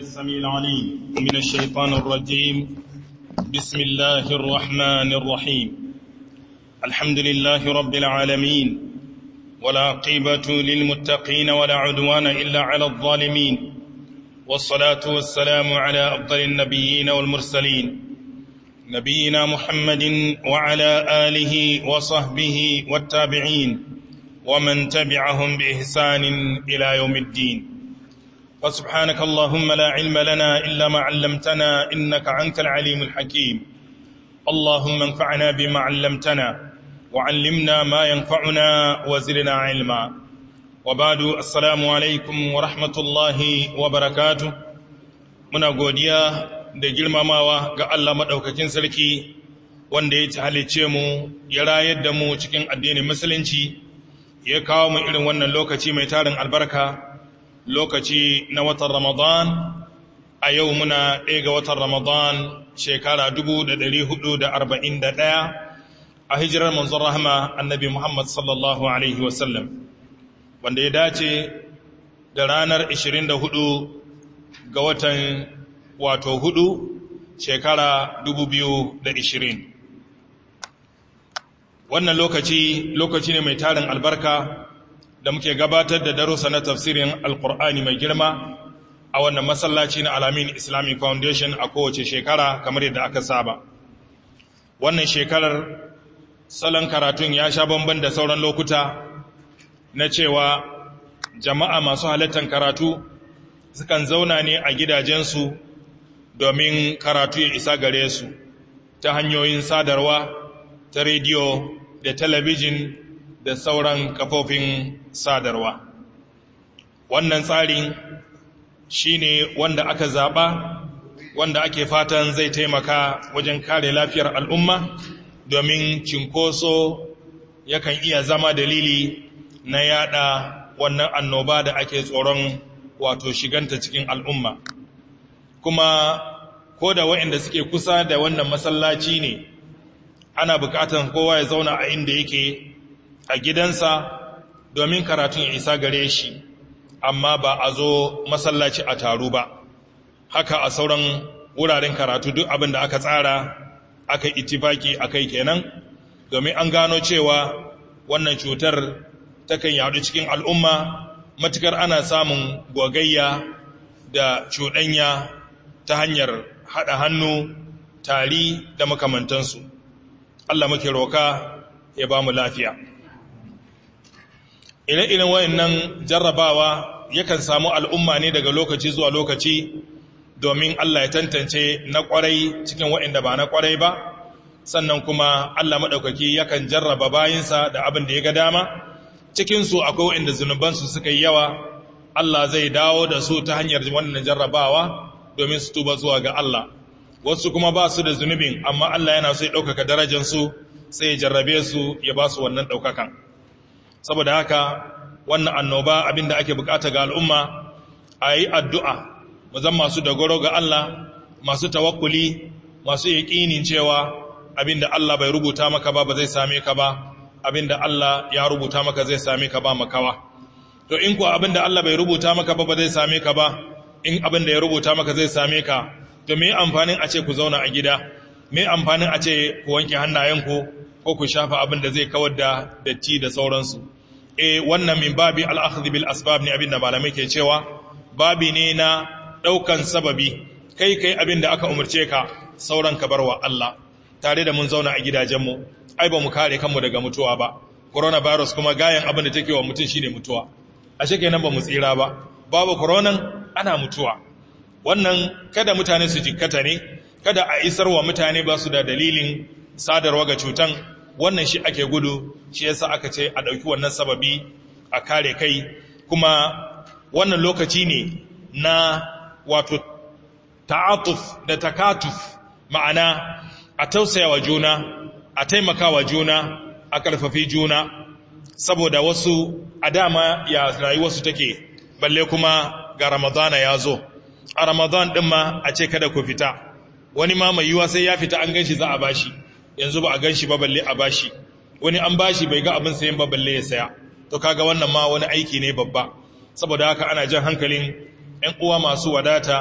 السميع العليم من الشيطان الرجيم بسم الله الرحمن الرحيم الحمد لله رب العالمين ولا عقبة للمتقين ولا عدوان إلا على الظالمين والصلاة والسلام على أفضل النبيين والمرسلين نبينا محمد وعلى آله وصحبه والتابعين ومن تبعهم بإحسان إلى يوم الدين فسبحانك اللهم لا علم لنا إلا ما علمتنا إنك أنت العليم الحكيم اللهم انفعنا بما علمتنا وعلمنا ما ينفعنا وزلنا علما وبعد السلام عليكم ورحمة الله وبركاته muna godiya da girmamawa ga Allah maɗaukakin sarki wanda ya ci halice mu ya rayar da mu cikin addinin musulunci ya kawo mu irin wannan lokaci mai tarin albarka lokaci na watan Ramadan a yau muna ɗaya ga watan Ramadan shekara 1441 a hijirar manzon rahama annabi Muhammad sallallahu Alaihi wasallam wanda ya dace da ranar 24 ga watan wato hudu shekara 2020 wannan lokaci lokaci ne mai tarin albarka da muke gabatar da darussa na tafsirin alkur'ani mai girma a wannan masallaci na alamin islamic foundation a kowace shekara kamar yadda aka saba wannan shekarar salon karatun ya sha bamban da sauran lokuta na cewa jama'a masu halattar karatu sukan zauna ne a gidajensu domin karatu ya isa gare su ta hanyoyin sadarwa ta rediyo da talabijin da sauran kafofin sadarwa wannan tsarin shine wanda aka zaba wanda ake fatan zai taimaka wajen kare lafiyar al'umma domin cinkoso yakan iya zama dalili na yada wannan annoba da ake tsoron wato shiganta cikin al'umma kuma ko da waɗanda suke kusa da wannan masallaci ne ana bukatan kowa ya zauna a inda yake a gidansa domin karatun ya isa gare shi amma ba a zo masallaci a taru ba haka a sauran wuraren karatu duk abin da aka tsara aka itifaki a kai kenan domin an gano cewa wannan cutar takan yadu cikin al'umma matukar ana samun gogayya da cuɗanya ta hanyar haɗa hannu tari da makamantansu Allah muke roka ya ba mu lafiya ire-iren wayannan jarrabawa yakan samu al'umma ne daga lokaci zuwa lokaci domin Allah ya tantance na kwarai cikin waɗanda ba na kwarai ba sannan kuma Allah maɗaukaki yakan jarraba bayinsa da abin da ya ga dama cikinsu akwai waɗanda zunubansu suka yi yawa Allah zai dawo da su ta hanyar wannan jarrabawa domin su tuba zuwa ga Allah wasu kuma ba su da zunubin amma Allah yana so ya ɗaukaka darajansu sai ya jarrabe su ya ba su wannan ɗaukakan saboda haka wannan annoba abinda ake bukata ga al'umma a yi addu'a mazan masu dogaro ga Allah masu tawakkuli masu yaƙinin cewa abinda Allah bai rubuta maka ba ba zai same ka ba abinda Allah ya rubuta maka zai same ka ba makawa to in kuwa abinda Allah bai rubuta maka ba ba zai same ka ba in abinda ya rubuta maka zai same ka to me amfanin a ce ku zauna a gida me amfanin a ce ku wanke hannayenku ko ku shafa abin da zai kawar da datti da sauransu eh wannan min babi al-akhdh bil asbab ne abin da malamai ke cewa babi ne na daukan sababi kai kai abin da aka umurce ka sauran ka barwa Allah tare da mun zauna a gidajenmu ai ba mu kare kanmu daga mutuwa ba coronavirus kuma gayan abin da take wa mutum shine mutuwa ashe kenan ba mu tsira ba babu coronan ana mutuwa wannan kada mutane su jikkata ne kada a isar wa mutane ba su da dalilin sadarwa ga cutan wannan shi ake gudu shi yasa aka ce a ɗauki wannan sababi a kare kai kuma wannan lokaci ne na wato ta'atuf da takatuf ma'ana a tausaya wa juna a taimaka wa juna a ƙarfafi juna saboda wasu a dama ya rayuwarsu take balle kuma ga ramadana ya zo a ramadan ɗin ma a ce kada ku fita wani ma mai yiwa sai ya fita an ganshi za a bashi yanzu ba a ganshi ba balle a bashi wani an bashi bai ga abin sayan ba balle ya saya to kaga wannan ma wani aiki ne babba saboda haka ana jan hankalin ‘yan uwa masu wadata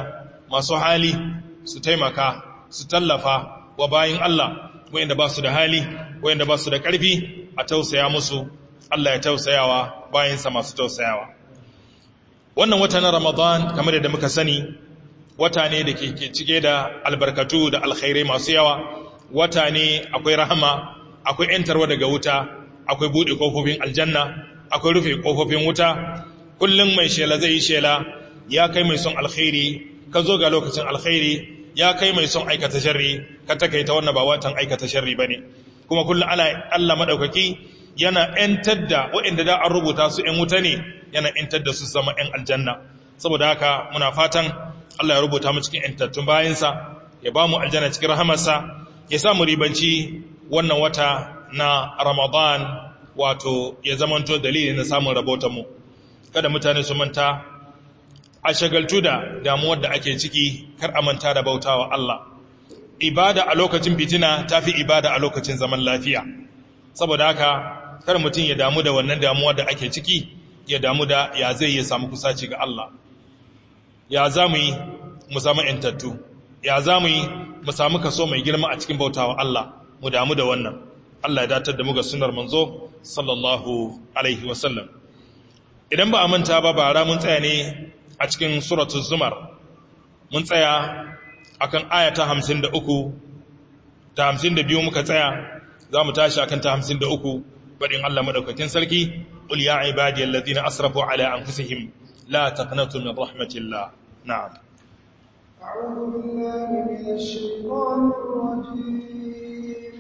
masu hali su taimaka su tallafa wa bayin Allah wayanda ba su da hali wayanda ba su da ƙarfi a tausaya musu Allah ya tausayawa bayansa masu tausayawa wannan wata na Ramadan kamar yadda muka sani wata ne da ke cike da albarkatu da alkhairai masu yawa wata ne akwai rahama akwai ‘yantarwa daga wuta akwai buɗe ƙofofin aljanna akwai rufe ƙofofin wuta kullum mai shela zai yi shela ya kai mai son alkhairi ka zo ga lokacin alkhairi ya kai mai son aikata sharri ka takaita wannan ba watan aikata sharri ba ne kuma kullum ana allah maɗaukaki yana ‘yantar da waɗanda da an rubuta su ‘yan wuta ne yana ‘yantar da su zama ‘yan aljanna saboda haka muna fatan allah ya rubuta mu cikin ‘yantattun bayansa ya ba mu aljanna cikin rahamarsa ya samu ribanci wannan wata na Ramadan wato ya zamanto dalili na samun rabotanmu kada mutane su manta a shagaltu da damuwar da ake ciki kar a manta da bautawa Allah ibada a lokacin fitina tafi ibada a lokacin zaman lafiya saboda haka kar mutum ya damu da wannan damuwar da ake ciki ya damu da ya zai ya samu kusaci ga Allah ya za mu yi mu zama intattu ya za mu yi mu samu kaso mai girma a cikin bautawa Allah mu damu da wannan Allah ya datar da mu ga sunar manzo sallallahu alaihi wasallam idan ba a manta ba bara mun tsaya ne a cikin suratul zumar mun tsaya akan aya ta 53 ta 52 muka tsaya za mu tashi akan ta 53 badin Allah madaukakin sarki qul ya ibadiyal ladina asrafu ala anfusihim la taqnatu min rahmatillah na'am أعوذ بالله من الشيطان الرجيم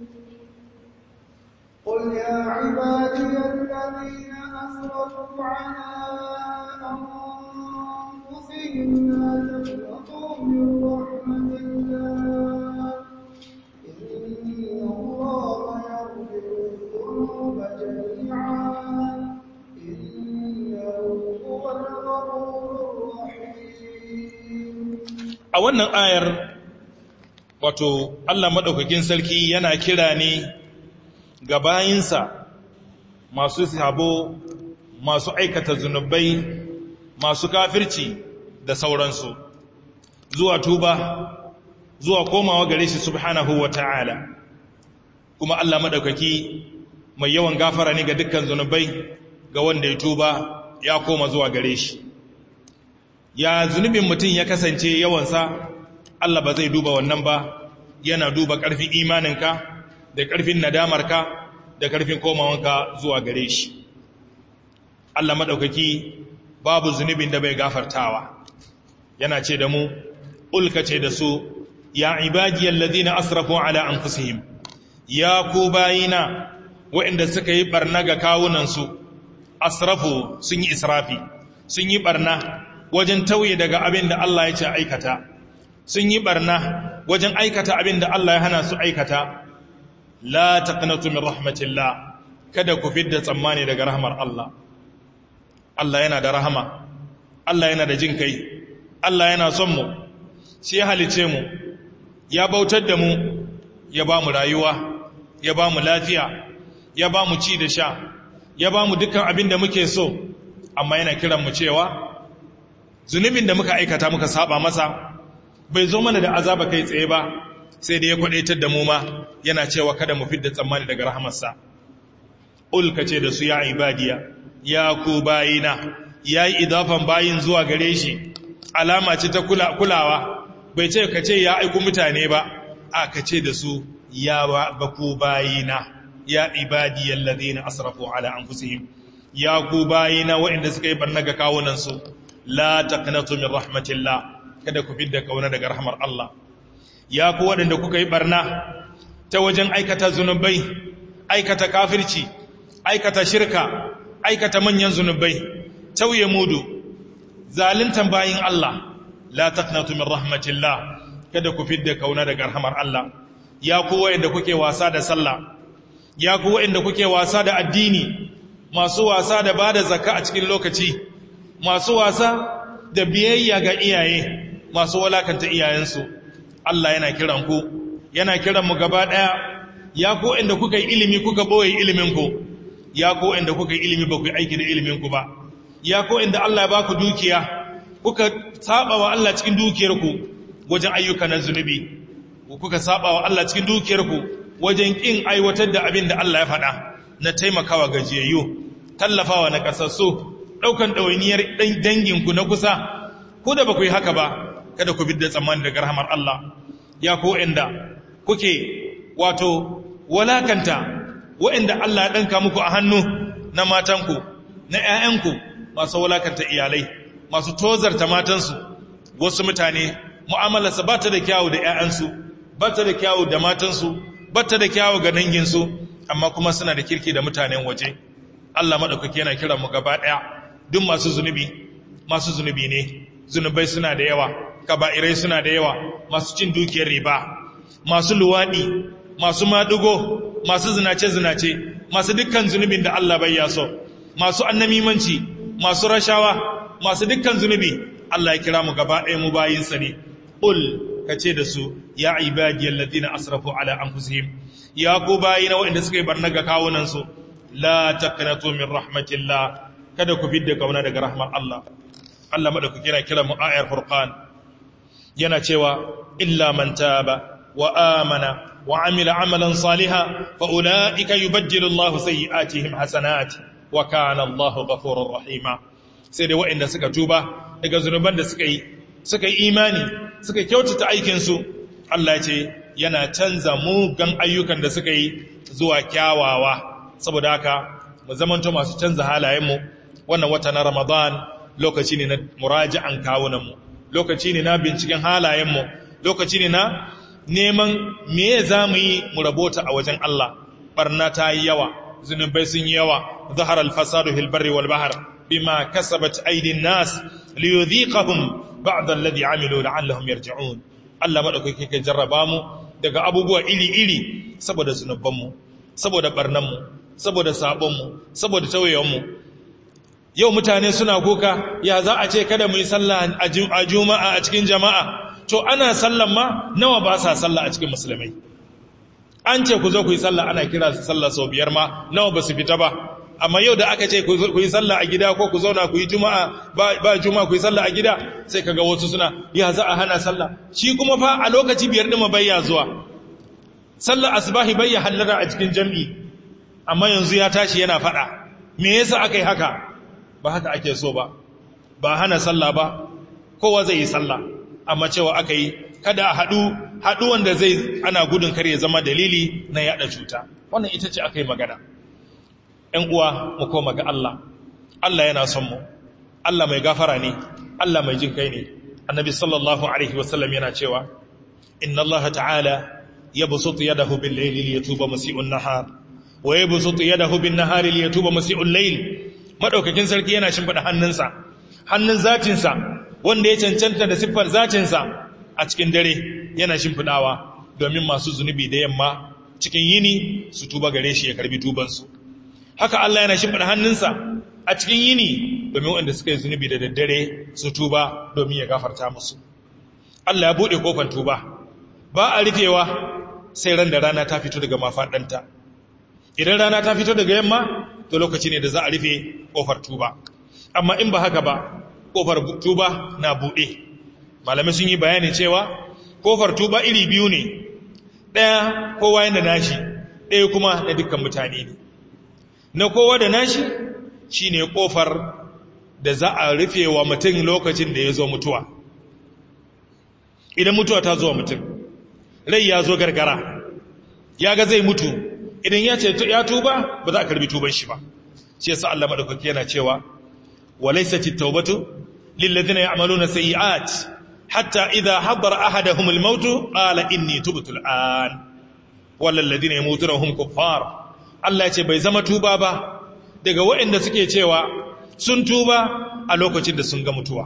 قل يا عبادي الذين أسرفوا على أنفسهم لا تقنطوا من رحمة الله إن الله يغفر الذنوب جميعا إنه هو الغفور الرحيم a wannan ayar wato Allah maɗaukakin sarki yana kira ne ga bayinsa masu sabo masu aikata zunubai masu kafirci da sauransu zuwa tuba zuwa komawa gare shi subhanahu wa ta'ala kuma Allah maɗaukaki mai yawan gafara ne ga dukkan zunubai ga wanda ya tuba ya koma zuwa gare shi ya zunubin mutum ya kasance yawansa Allah ba zai duba wannan ba yana duba ƙarfin imaninka da ƙarfin nadamarka da ƙarfin komawanka zuwa gare shi Allah maɗaukaki babu zunubin da bai gafartawa yana ce da mu ulka ce da su ya ibadiyar ladina asrafu ala anfusihim ya ku bayina waɗanda suka yi ɓarna ga kawunansu asrafu sun yi israfi sun yi ɓarna wajen tauye daga abin da Allah ya ce aikata sun yi barna wajen aikata abin da Allah ya hana su aikata la taqnatu min rahmatillah kada ku fidda tsammani daga rahmar Allah Allah yana da rahama Allah yana da jin kai Allah yana son mu shi ya halice mu ya bautar da mu ya ba mu rayuwa ya ba mu lafiya ya ba mu ci da sha ya ba mu dukkan abin da muke so amma yana kiran mu cewa zunubin da muka aikata muka saba masa bai zo mana da azaba kai tsaye ba sai da ya kwadaitar da mu ma yana cewa kada mu fidda tsammani daga rahamarsa ulka ce da su ya ibadiya ya ku bayina ya yi idafan bayin zuwa gare shi alama ce ta kulawa bai ce ka ce ya aiku mutane ba a ka ce da su ya ba ku bayina ya ibadiyar ladina asrafu ala anfusihim ya ku bayina waɗanda suka yi barna ga kawunansu la taqnatu min rahmatillah kada ku fidda kauna daga rahmar Allah ya ku waɗanda kuka yi barna ta wajen aikata zunubai aikata kafirci aikata shirka aikata manyan zunubai tauye mudu zaluntan bayin Allah la taqnatu min rahmatillah kada ku fidda kauna daga rahmar Allah ya ku waɗanda kuke wasa da sallah ya ku waɗanda kuke wasa da addini masu wasa da bada zakka a cikin lokaci masu wasa da biyayya ga iyaye masu walakanta iyayensu Allah yana kiran ku yana kiran mu gaba daya ya ko inda kuka yi ilimi kuka boye ilimin ku ya ko inda kuka yi ilimi ba ku yi aiki da ilimin ku ba ya ko inda Allah ya ba ku dukiya kuka saba wa Allah cikin dukiyarku wajen ayyuka na zunubi kuka saba wa Allah cikin dukiyarku wajen kin aiwatar da abin da Allah ya faɗa na taimakawa gajiyayyu tallafawa na kasassu daukan ɗawainiyar danginku na kusa ku da ba ku yi haka ba kada ku bidda tsammani daga rahmar Allah ya ku inda kuke wato walakanta wa'inda Allah ya danka muku a hannu na matanku na ƴaƴanku masu walakanta iyalai masu tozarta matansu wasu mutane mu'amalarsa ba ta da kyawu da ƴaƴansu ba ta da kyawu da matansu ba ta da kyawu ga danginsu amma kuma suna da kirki da mutanen waje Allah maɗaukaki yana kiran mu gaba ɗaya duk masu zunubi masu zunubi ne zunubai suna da yawa kaba'irai suna da yawa masu cin dukiyar riba masu luwaɗi masu maɗugo masu zinace-zinace masu dukkan zunubin da Allah bai ya so masu annamimanci masu rashawa masu dukkan zunubi Allah ya kira mu gaba ɗaya mu bayinsa ne ul ka ce da su ya ibadiyar ladina asrafu ala anfusihim ya ku bayina waɗanda suka yi barna ga kawunansu la taqnatu min rahmatillah kada ku fidda kauna daga rahmar Allah Allah madaukaki yana kira mu ayar furqan yana cewa illa man taba wa amana wa amila amalan salihan fa ulaika yubaddilu Allahu sayyi'atihim hasanat wa kana Allahu ghafurur rahima sai dai waɗanda suka tuba daga zunuban da suka yi suka yi imani suka kyautata aikin su Allah ce yana canza mugan ayyukan da suka yi zuwa kyawawa saboda haka mu zamanto masu canza halayenmu wannan wata na Ramadan lokaci ne na muraji'an kawunanmu lokaci ne na binciken halayenmu lokaci ne na neman me za mu yi mu rabota a wajen Allah barna ta yi yawa zunubai sun yi yawa zahar alfasadu fil barri wal bahr bima kasabat aydin nas liyudhiqahum ba'd alladhi amilu la'allahum yarji'un Allah madaukake ke jarraba mu daga abubuwa iri-iri saboda zunubanmu saboda barnanmu saboda sabonmu saboda tawayenmu yau mutane suna kuka ya za a ce kada mu yi sallah a juma'a a cikin jama'a to ana sallan ma nawa ba sa sallah a cikin musulmai an ce ku zo ku yi sallah ana kira su sallah sau biyar ma nawa ba su fita ba amma yau da aka ce ku yi sallah a gida ko ku zauna ku yi juma'a ba juma'a ku yi sallah a gida sai kaga wasu suna ya za a hana sallah shi kuma fa a lokaci biyar ɗin bayya zuwa sallar asbahi bayya hallara a cikin jam'i amma yanzu ya tashi yana faɗa me yasa aka yi haka ba haka ake so ba ba hana sallah ba kowa zai yi sallah amma cewa aka yi kada a haɗu haɗu wanda zai ana gudun kar ya zama dalili na yaɗa cuta wannan ita ce aka yi magana ‘yan uwa mu koma ga Allah Allah yana son mu Allah mai gafara ne Allah mai jin kai ne annabi sallallahu alaihi wasallam yana cewa inna Allah ta'ala yabsutu yadahu bil layli liyatuba musii'un nahar wa yabsutu yadahu bin nahari liyatuba musii'ul layl madaukakin sarki yana shimfida hannunsa hannun zatinsa wanda ya cancanta da siffar zatinsa a cikin dare yana shimfidawa domin masu zunubi da yamma cikin yini su tuba gare shi ya karbi tubansu haka Allah yana shimfida hannunsa a cikin yini domin wanda suka yi zunubi da daddare su tuba domin ya gafarta musu Allah ya bude kofar tuba ba a rufewa sai ran da rana ta fito daga mafaɗanta idan rana ta fito daga yamma to lokaci ne da za a rufe kofar tuba amma in ba haka ba kofar tuba na buɗe malamai sun yi bayani cewa kofar tuba iri biyu ne ɗaya kowa yana nashi ɗaya kuma na dukkan mutane ne na kowa da nashi shine kofar da za a rufe wa mutum lokacin da ya zo mutuwa idan mutuwa ta zo mutum rai ya zo gargara ya ga zai mutu idan ya ce ya tuba ba za a karbi tuban shi ba shi yasa Allah madaukaki yana cewa walaysat at-taubatu lil ladina ya'maluna sayi'at hatta idha hadara ahaduhum al-maut qala inni tubtu al-an wal ladina yamutuna hum kuffar Allah ya ce bai zama tuba ba daga waɗanda suke cewa sun tuba a lokacin da sun ga mutuwa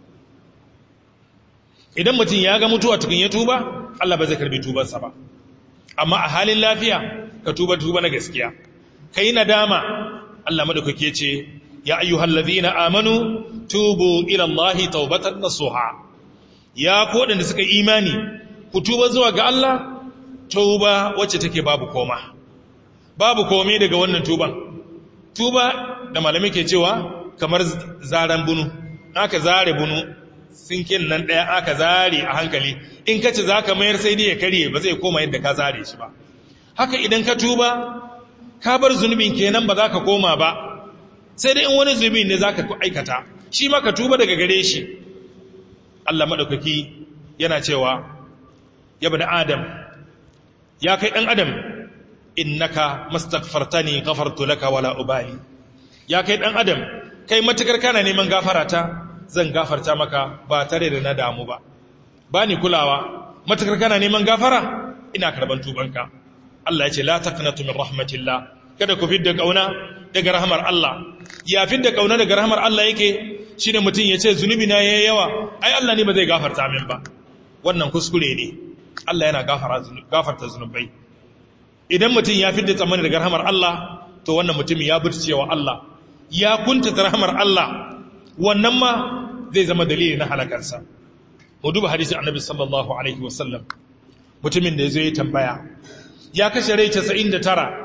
idan mutum ya ga mutuwa tukun ya tuba Allah ba zai karbi tubansa ba amma a halin lafiya ka tuba tuba na gaskiya kai nadama Allah madaukake ce ya ayyuhal ladina amanu tubu ila Allah tawbatan nasuha ya ku wadanda suka imani ku tuba zuwa ga Allah tuba wacce take babu koma babu komai daga wannan tuban tuba da malamai ke cewa kamar zaran bunu aka zare bunu sinkin nan ɗaya aka zare a hankali in ka ci za ka mayar sai dai ya karye ba zai koma yadda ka zare shi ba haka idan ka tuba ka bar zunubin kenan ba za ka koma ba sai dai in wani zunubi ne za ka aikata shi ma ka tuba daga gare shi Allah maɗaukaki yana cewa ya bani adam ya kai ɗan adam innaka mastaghfartani ghafartu laka wala ubali ya kai ɗan adam kai matukar kana neman gafarata zan gafarta maka ba tare da na damu ba ba ni kulawa matukar kana neman gafara ina karban tubanka Allah ya ce la taqnatu min rahmatillah kada ku fidda kauna daga rahmar Allah ya fidda kauna daga rahmar Allah yake shine mutum ya ce zunubi na yayi yawa ai Allah ne ba zai gafarta min ba wannan kuskure ne Allah yana gafara gafarta zunubai idan mutum ya fidda tsammani daga rahmar Allah to wannan mutumin ya burcewa Allah ya kunta rahmar Allah wannan ma zai zama dalili na halakarsa mu duba hadisin annabi sallallahu alaihi wasallam mutumin da ya zo ya tambaya ya kashe rai 99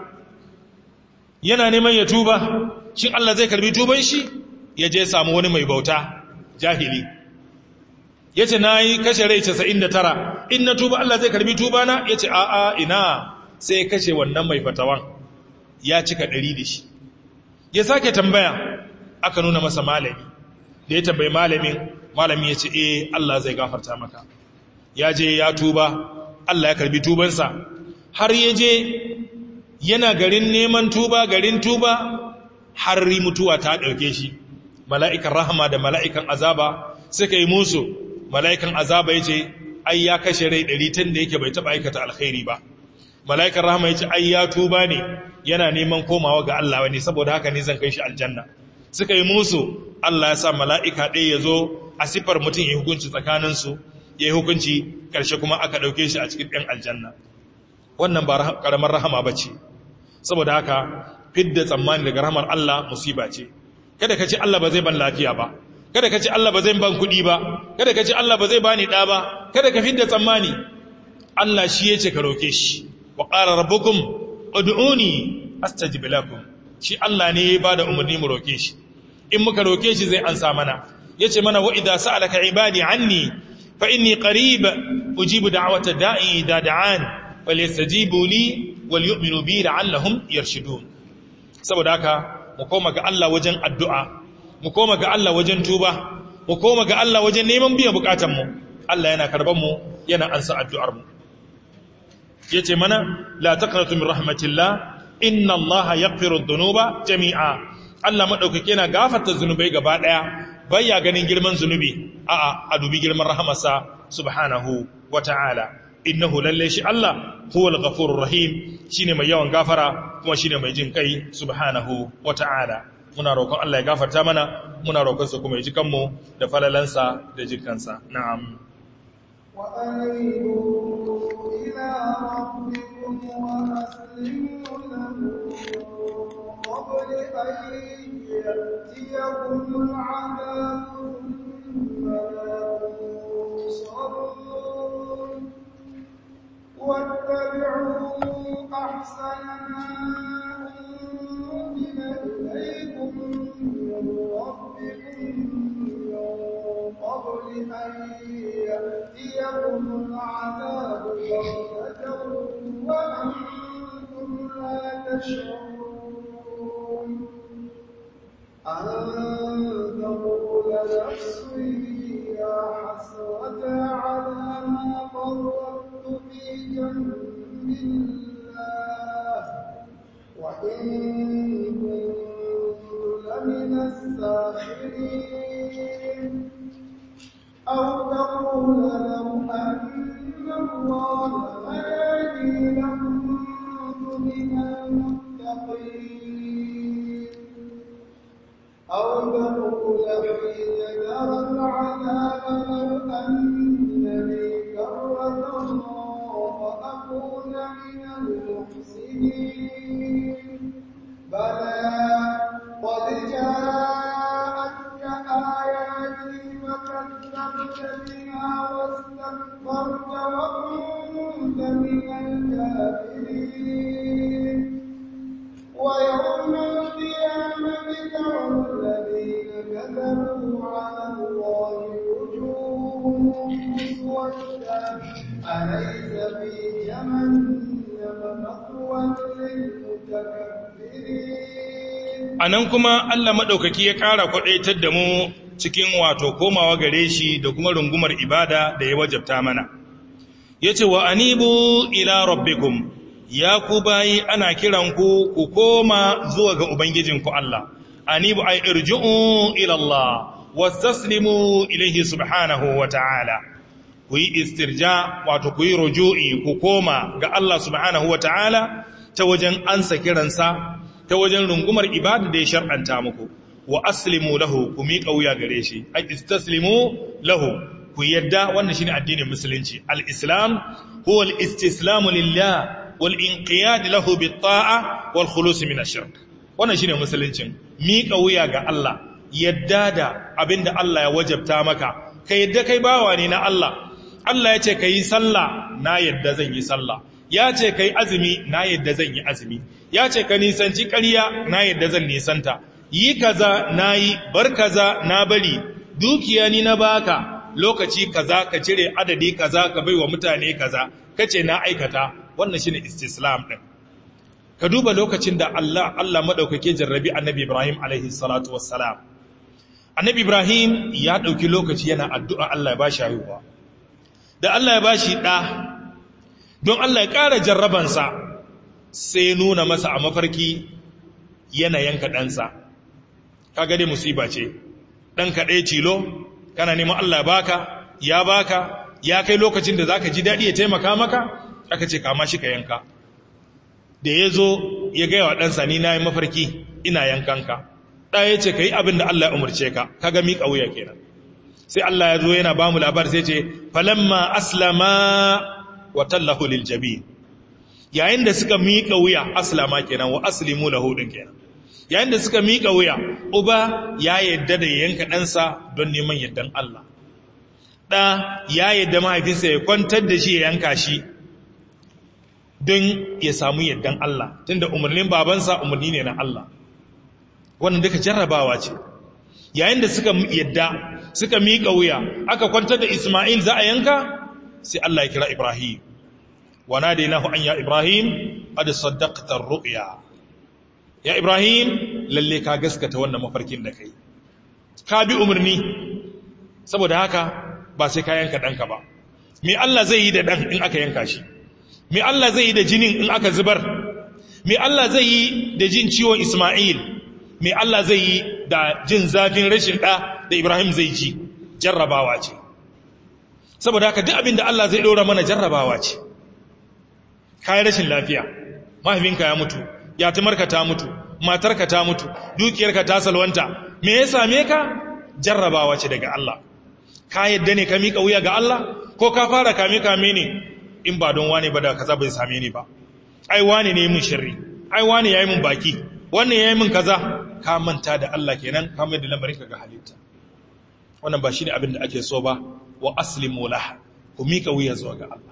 yana neman ya tuba shin Allah zai karbi tuban shi ya je samu wani mai bauta jahili yace nayi kashe rai 99 in na tuba Allah zai karbi tuba na yace a a ina sai kashe wannan mai fatawan ya cika 100 da shi ya sake tambaya aka nuna masa malami da ya tambayi malamin malami ya ce eh Allah zai gafarta maka ya je ya tuba Allah ya karbi tubansa har ya je yana garin neman tuba garin tuba har mutuwa ta ɗauke shi mala'ikan rahama da mala'ikan azaba suka yi musu mala'ikan azaba ya ce ai ya kashe rai ɗari tun da yake bai taɓa aikata alkhairi ba mala'ikan rahama ya ce ai ya tuba ne yana neman komawa ga Allah wani saboda haka ne zan kai shi aljanna suka yi musu Allah ya sa mala'ika ɗaya ya zo a siffar mutum ya hukunci tsakaninsu ya yi hukunci ƙarshe kuma aka ɗauke shi a cikin ɗan aljanna wannan ba ƙaramar rahama ba ce saboda haka fidda tsammani daga rahamar Allah musiba ce kada ka ce Allah ba zai ban lafiya ba kada ka ce Allah ba zai ban kuɗi ba kada ka ce Allah ba zai bani ɗa ba kada ka fidda tsammani Allah shi ya ce ka roke shi wa ƙara rabbukum ud'uni astajib lakum shi Allah ne ya bada umarni mu roke shi in muka roke shi zai ansa mana yace mana wa idza sa'alaka ibadi anni fa inni qarib ujibu da'wata da'i idza da'an falyastajibu li wal yu'minu bi la'allahum yarshudun saboda haka mu koma ga Allah wajen addu'a mu koma ga Allah wajen tuba mu koma ga Allah wajen neman biyan bukatun mu Allah yana karban mu yana ansa addu'ar mu yace mana la taqnatu min rahmatillah inna allaha yaghfiru dhunuba jami'a Allah madaukake yana gafarta zunubai gaba daya baya ganin girman zunubi a'a a dubi girman rahamarsa subhanahu wata'ala innahu lalle shi Allah huwal ghafurur rahim shine mai yawan gafara kuma shine mai jin kai subhanahu wata'ala muna roƙon Allah ya gafarta mana muna roƙon sa kuma ya ji kanmu da falalansa da jikansa na'am wa anibu ila rabbikum wa aslimu lahu قبل أن يأتيكم العذاب ثم لا تنصرون واتبعوا أحسن ما أنزل إليكم من ربكم من قبل أن يأتيكم العذاب بغتة وأنتم لا تشعرون أن تقول نفسي يا حسرة على ما فرطت في جنب الله وإن كنت لمن الساخرين أو تقول لو أن الله هداني لكنت من المتقين أو تقول حين ترى العذاب لو أن لي كرة فأكون من المحسنين بلى قد جاءتك آياتي فكذبت بها واستكبرت وكنت من الكافرين ويوم القيامة ترى الذين كذبوا على الله وجوههم في جهنم مثوى للمتكبرين a nan kuma Allah maɗaukaki ya ƙara kwaɗaitar da mu cikin wato komawa gare shi da kuma rungumar ibada da ya wajabta mana ya ce wa anibu ila rabbikum ya ku bayi ana kiranku ku koma zuwa ga ubangijinku Allah anibu ay irji'u ila Allah wastaslimu ilayhi subhanahu wa ta'ala ku yi istirja wato ku yi ruju'i ku koma ga Allah subhanahu wa ta'ala ta wajen ansa kiransa ta wajen rungumar ibada da ya shar'anta muku wa aslimu lahu ku miƙa wuya gare shi ai istaslimu lahu ku yadda wannan shine addinin musulunci al-islam huwa al-istislamu lillah wal inqiyad lahu bit-ta'a wal khulus min ash-shirk wannan shine musuluncin miƙa wuya ga Allah yadda da abinda Allah ya wajabta maka ka yadda kai bawa ne na Allah Allah ya ce kai sallah na yadda zan yi sallah ya ce kai azumi na yadda zan yi azumi ya ce ka nisanci ƙarya na yadda zan nisanta yi kaza na yi bar kaza na bari dukiya ni na baka lokaci kaza ka cire adadi kaza ka baiwa mutane kaza kace na aikata wannan shine istislam din ka duba lokacin da Allah Allah madaukake jarrabi annabi Ibrahim alaihi salatu wassalam annabi Ibrahim ya dauki lokaci yana addu'a Allah ya bashi haihuwa da Allah ya bashi da don Allah ya ƙara jarrabansa sai nuna masa a mafarki yana yanka ɗansa kaga dai musiba ce ɗan kaɗai tilo kana neman Allah baka ya baka ya kai lokacin da zaka ji daɗi ya taimaka maka aka ce kama shi ka yanka da ya zo ya gaya wa ɗansa ni na yi mafarki ina yankanka ɗaya ya ce ka yi abin da Allah ya umarce ka kaga miƙa wuya kenan sai Allah ya zo yana ba mu labar sai ce falamma aslama wa tallahu lil jabin yayin da suka miƙa wuya aslama kenan wa aslimu lahu din kenan yayin da suka miƙa wuya uba ya yadda da yanka ɗansa don neman yardan Allah ɗa ya yadda mahaifinsa ya kwantar da shi ya yanka shi don ya samu yardan Allah tunda umarnin babansa umarni ne na Allah wannan duka jarrabawa ce yayin da suka yadda suka miƙa wuya aka kwantar da Ismail za a yanka sai Allah ya kira Ibrahim wa nadainahu an ya Ibrahim qad saddaqta ar-ru'ya ya Ibrahim lalle ka gaskata wannan mafarkin da kai ka bi umarni saboda haka ba sai ka yanka danka ba me Allah zai yi da dan in aka yanka shi me Allah zai yi da jinin in aka zubar me Allah zai yi da jin ciwon Ismail me Allah zai yi da jin zafin rashin da da Ibrahim zai ji jarrabawa ce saboda haka duk abin da Allah zai ɗora mana jarrabawa ce kayan rashin lafiya mahaifinka ya mutu yatimarka ta mutu matarka ta mutu dukiyarka ta salwanta me ya same ka jarrabawa ce daga Allah ka yadda ne ka miƙa wuya ga Allah ko ka fara kame kame ne in ba don wane ba da kaza bai same ni ba ai wane ne mun shirri ai wane yayi mun baki wannan yayi mun kaza ka manta da Allah kenan ka mai da lamarin ka ga halitta wannan ba shine abin da ake so ba wa aslimu lah ku mika wuya zuwa ga Allah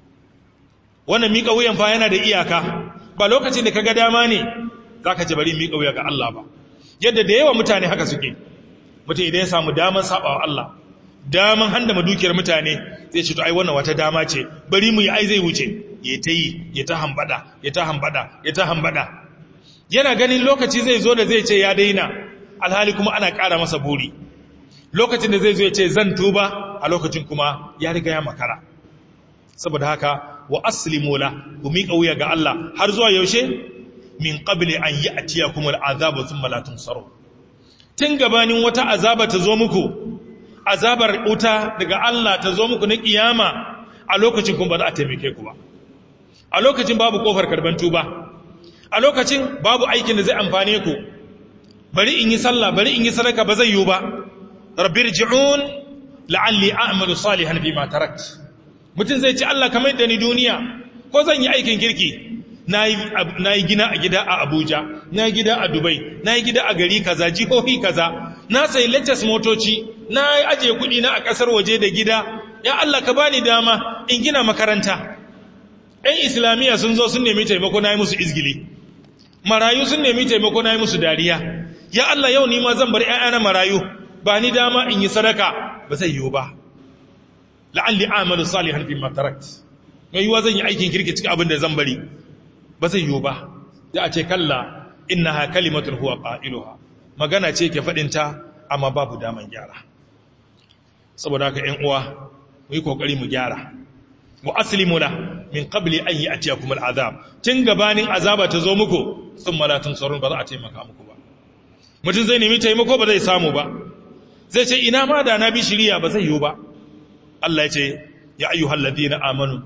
wannan mika wuyan fa yana da iyaka ba lokacin da kaga dama ne zaka ce bari mika wuya ga Allah ba yadda da yawa mutane haka suke mutum idan ya samu daman sabawa Allah daman handa madukiyar mutane zai ce to ai wannan wata dama ce bari mu yi ai zai wuce ya ta yi ya ta hambada ya ta hambada ya ta hambada yana ganin lokaci zai zo da zai ce ya daina alhali kuma ana ƙara masa buri lokacin da zai zo ya ce zan tuba a lokacin kuma ya riga ya makara saboda haka wa aslimu la ku miƙa wuya ga Allah har zuwa yaushe min qabli an ya'tiyakum al'azabu thumma la tunsaru tun gabanin wata azaba ta zo muku azabar wuta daga Allah ta zo muku na kiyama a lokacin kuma ba za a taimake ku ba a lokacin babu kofar karban tuba a lokacin babu aikin da zai amfane ku bari in yi sallah bari in yi sadaka ba zai yi ba rabbir ji'un la'alli a'malu salihan bima tarakt mutum zai ci Allah kamar da ni duniya ko zan yi aikin kirki na yi gina a gida a Abuja na yi gida a Dubai na yi gida a gari kaza jihohi kaza na sayi latest motoci na yi ajiye kuɗi na a ƙasar waje da gida ya Allah ka bani dama in gina makaranta ‘yan islamiyya sun zo sun nemi taimako na yi musu izgili marayu sun nemi taimako na yi musu dariya ya Allah yau ni ma zan bar ‘ya'yana marayu ba ni dama in yi sadaka ba zai yiwu ba la'alli amalu salihan fi matarakt mai yiwa zan yi aikin kirki cikin abin da zan bari ba zai yiwu ba da a ce kalla innaha kalimatun huwa qailuha magana ce ke fadin ta amma babu daman gyara saboda haka 'yan uwa mu yi kokari mu gyara wa aslimu la min qabli an ya'tiyakum al'azab tun gabanin azaba ta zo muku thumma la tunsarun ba za a taimaka muku ba mutum zai nemi taimako ba zai samu ba zai ce ina ma da na bi shiriya ba zai yiwu ba Allah ya ce ya ayyuhal ladina amanu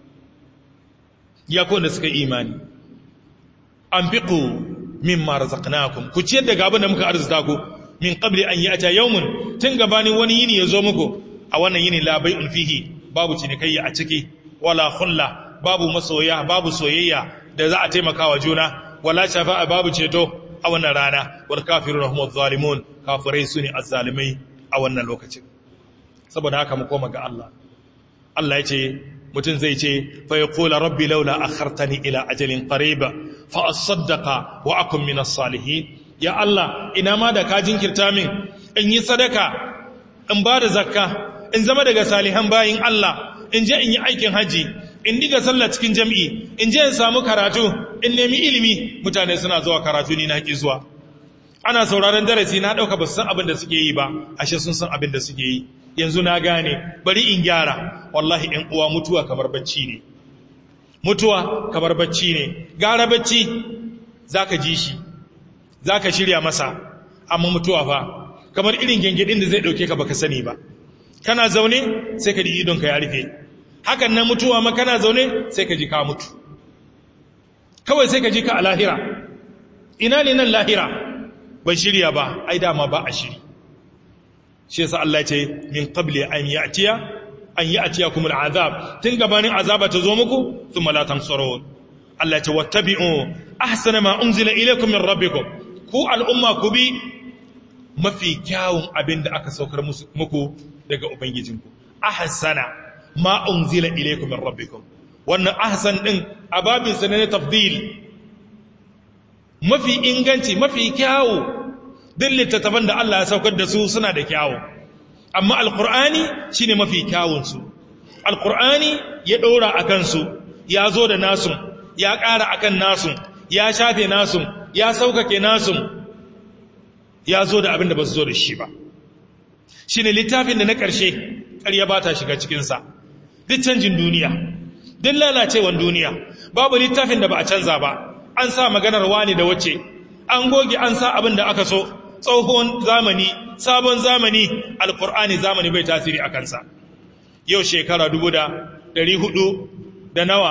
ya ko da suka imani anfiqu mimma razaqnakum ku ciyar daga abin da muka arzuta ku min qabli an ya'ta yawmun tun gabanin wani yini ya zo muku a wannan yini la bai'un fihi babu cinikayya a ciki wala khulla babu masoya babu soyayya da za a taimaka wa juna wala shafa'a babu ceto a wannan rana wal kafiruna humuz zalimun kafirai sune azzalimai a wannan lokacin saboda haka mu koma ga Allah Allah yace mutum zai ce fa yaqulu rabbi laula akhartani ila ajalin qarib fa asaddaqa wa akun minas salihin ya Allah ina ma da ka jinkirta min in yi sadaka in ba da zakka in zama daga salihan bayin Allah in je in yi aikin haji in diga sallah cikin jam'i in je in samu karatu in nemi ilimi mutane suna zuwa karatu ni na ki zuwa ana sauraron darasi na dauka ba su san abin da suke yi ba ashe sun san abin da suke yi yanzu na gane bari in gyara wallahi in uwa mutuwa kamar bacci ne mutuwa kamar bacci ne gara bacci zaka ji shi zaka shirya masa amma mutuwa fa kamar irin gengedin da zai dauke ka baka sani ba kana zaune sai ka ji idonka ya rufe hakan nan mutuwa ma kana zaune sai ka ji ka mutu kawai sai ka ji ka a lahira ina ne nan lahira ban shirya ba ai dama ba a shiri shi yasa Allah ce min qabli an ya'tiya an ya'tiyakum al'azab tun gabanin azaba ta zo muku thumma la tansurun Allah ce wattabi'u ahsana ma unzila ilaykum min rabbikum ku al'umma ku bi mafi kyawun abin da aka saukar muku daga ubangijinku ahsana ma unzila ilaykum min rabbikum wannan ahsan din ababin sa ne tafdil mafi inganci mafi kyawu duk littattafan da Allah ya saukar da su suna da kyawu amma alqur'ani shine mafi kyawun su alqur'ani ya dora akan su ya zo da nasu ya ƙara akan nasu ya shafe nasu ya saukake nasu ya zo da abin da ba su zo da shi ba shine littafin da na ƙarshe ƙarya ba ta shiga cikinsa duk canjin duniya duk lalacewan duniya babu littafin da ba a canza ba an sa maganar wani da wace an goge an sa abin da aka so tsohon zamani sabon zamani alkur'ani zamani bai tasiri a kansa yau shekara dubu da ɗari hudu da nawa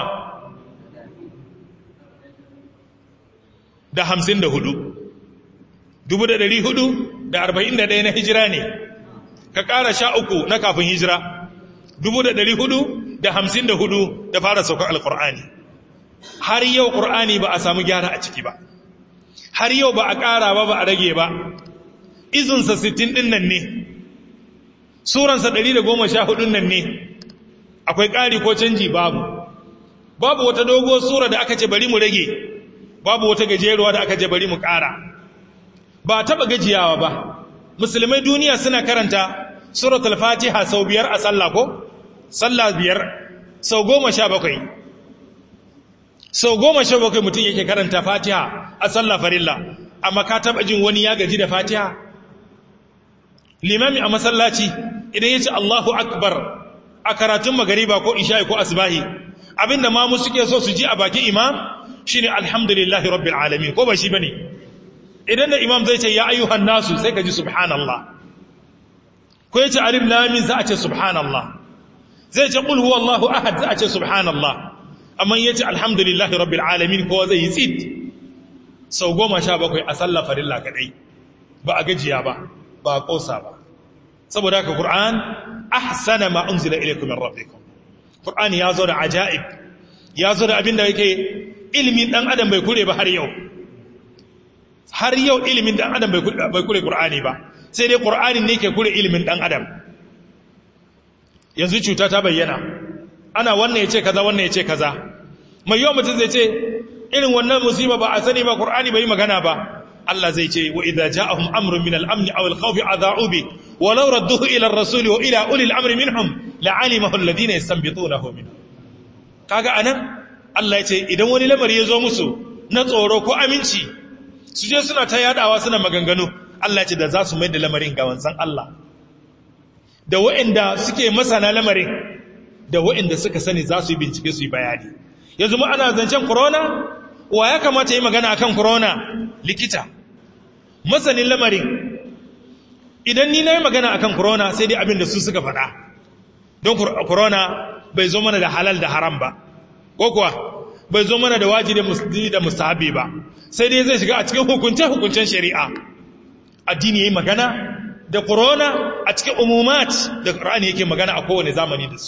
da hamsin da hudu dubu da ɗari hudu da arba'in da ɗaya na hijira ne ka ƙara sha uku na kafin hijira dubu da ɗari hudu da hamsin da hudu da fara saukar alkur'ani har yau ƙur'ani ba a samu gyara a ciki ba har yau ba a ƙara ba ba a rage ba izinsa sittin ɗin nan ne suransa ɗari da goma sha hudun nan ne akwai ƙari ko canji babu babu wata dogo sura da aka ce bari mu rage babu wata gajeruwa da aka ce bari mu ƙara ba taɓa gajiyawa ba musulmai duniya suna karanta suratul fatiha sau biyar a sallah ko sallah biyar sau goma sha bakwai sau goma sha bakwai mutum yake karanta fatiha a sallah farilla amma ka taba jin wani ya gaji da fatiha limami a masallaci idan ya ce allahu akbar a karatun magariba ko isha'i ko asbahi abinda ma mu suke so su ji a bakin imam shine alhamdulillahi rabbil alamin ko ba shi bane idan da imam zai ce ya ayyuhan nasu sai ka ji subhanallah ko ya ce alif lamin za a ce subhanallah zai ce qul huwallahu ahad za a ce subhanallah amma yace alhamdulillahi rabbil alamin ko zai yi tsit sau goma sha bakwai a sallah farilla kadai ba a gajiya ba ba a kosa ba saboda haka qur'an ahsana ma unzila ilaykum min rabbikum qur'an ya zo da ajaib ya zo da abinda yake ilimin dan adam bai kure ba har yau har yau ilimin dan adam bai kure qur'ani ba sai dai qur'ani ne ke kure ilimin dan adam yanzu cuta ta bayyana ana wannan ya ce kaza wannan ya ce kaza mai yawan mutum zai ce irin wannan musiba ba a sani ba qur'ani bai magana ba Allah zai ce wa idza ja'ahum amrun min al-amn aw al-khawf adha'u bi wa law radduhu ila ar-rasul wa ila ulil amri minhum la'alimahu alladhina yastanbitunahu minhum kaga anan Allah ya ce idan wani lamari ya zo musu na tsoro ko aminci su je suna ta yadawa suna maganganu Allah ya ce da za su mai da lamarin ga wanzan Allah da waɗanda suke masana lamarin da waɗanda suka sani za su yi bincike su yi bayani yanzu mu ana zancen corona wa ya kamata yi magana akan corona likita masanin lamarin idan ni na yi magana akan corona sai dai abin da su suka faɗa don corona bai zo mana da halal da haram ba ko kuwa bai zo mana da wajibi da mustahabi ba sai dai zai shiga a cikin hukunce-hukuncen shari'a addini yayi magana da corona a cikin umumat da qur'ani yake magana a kowane zamani da su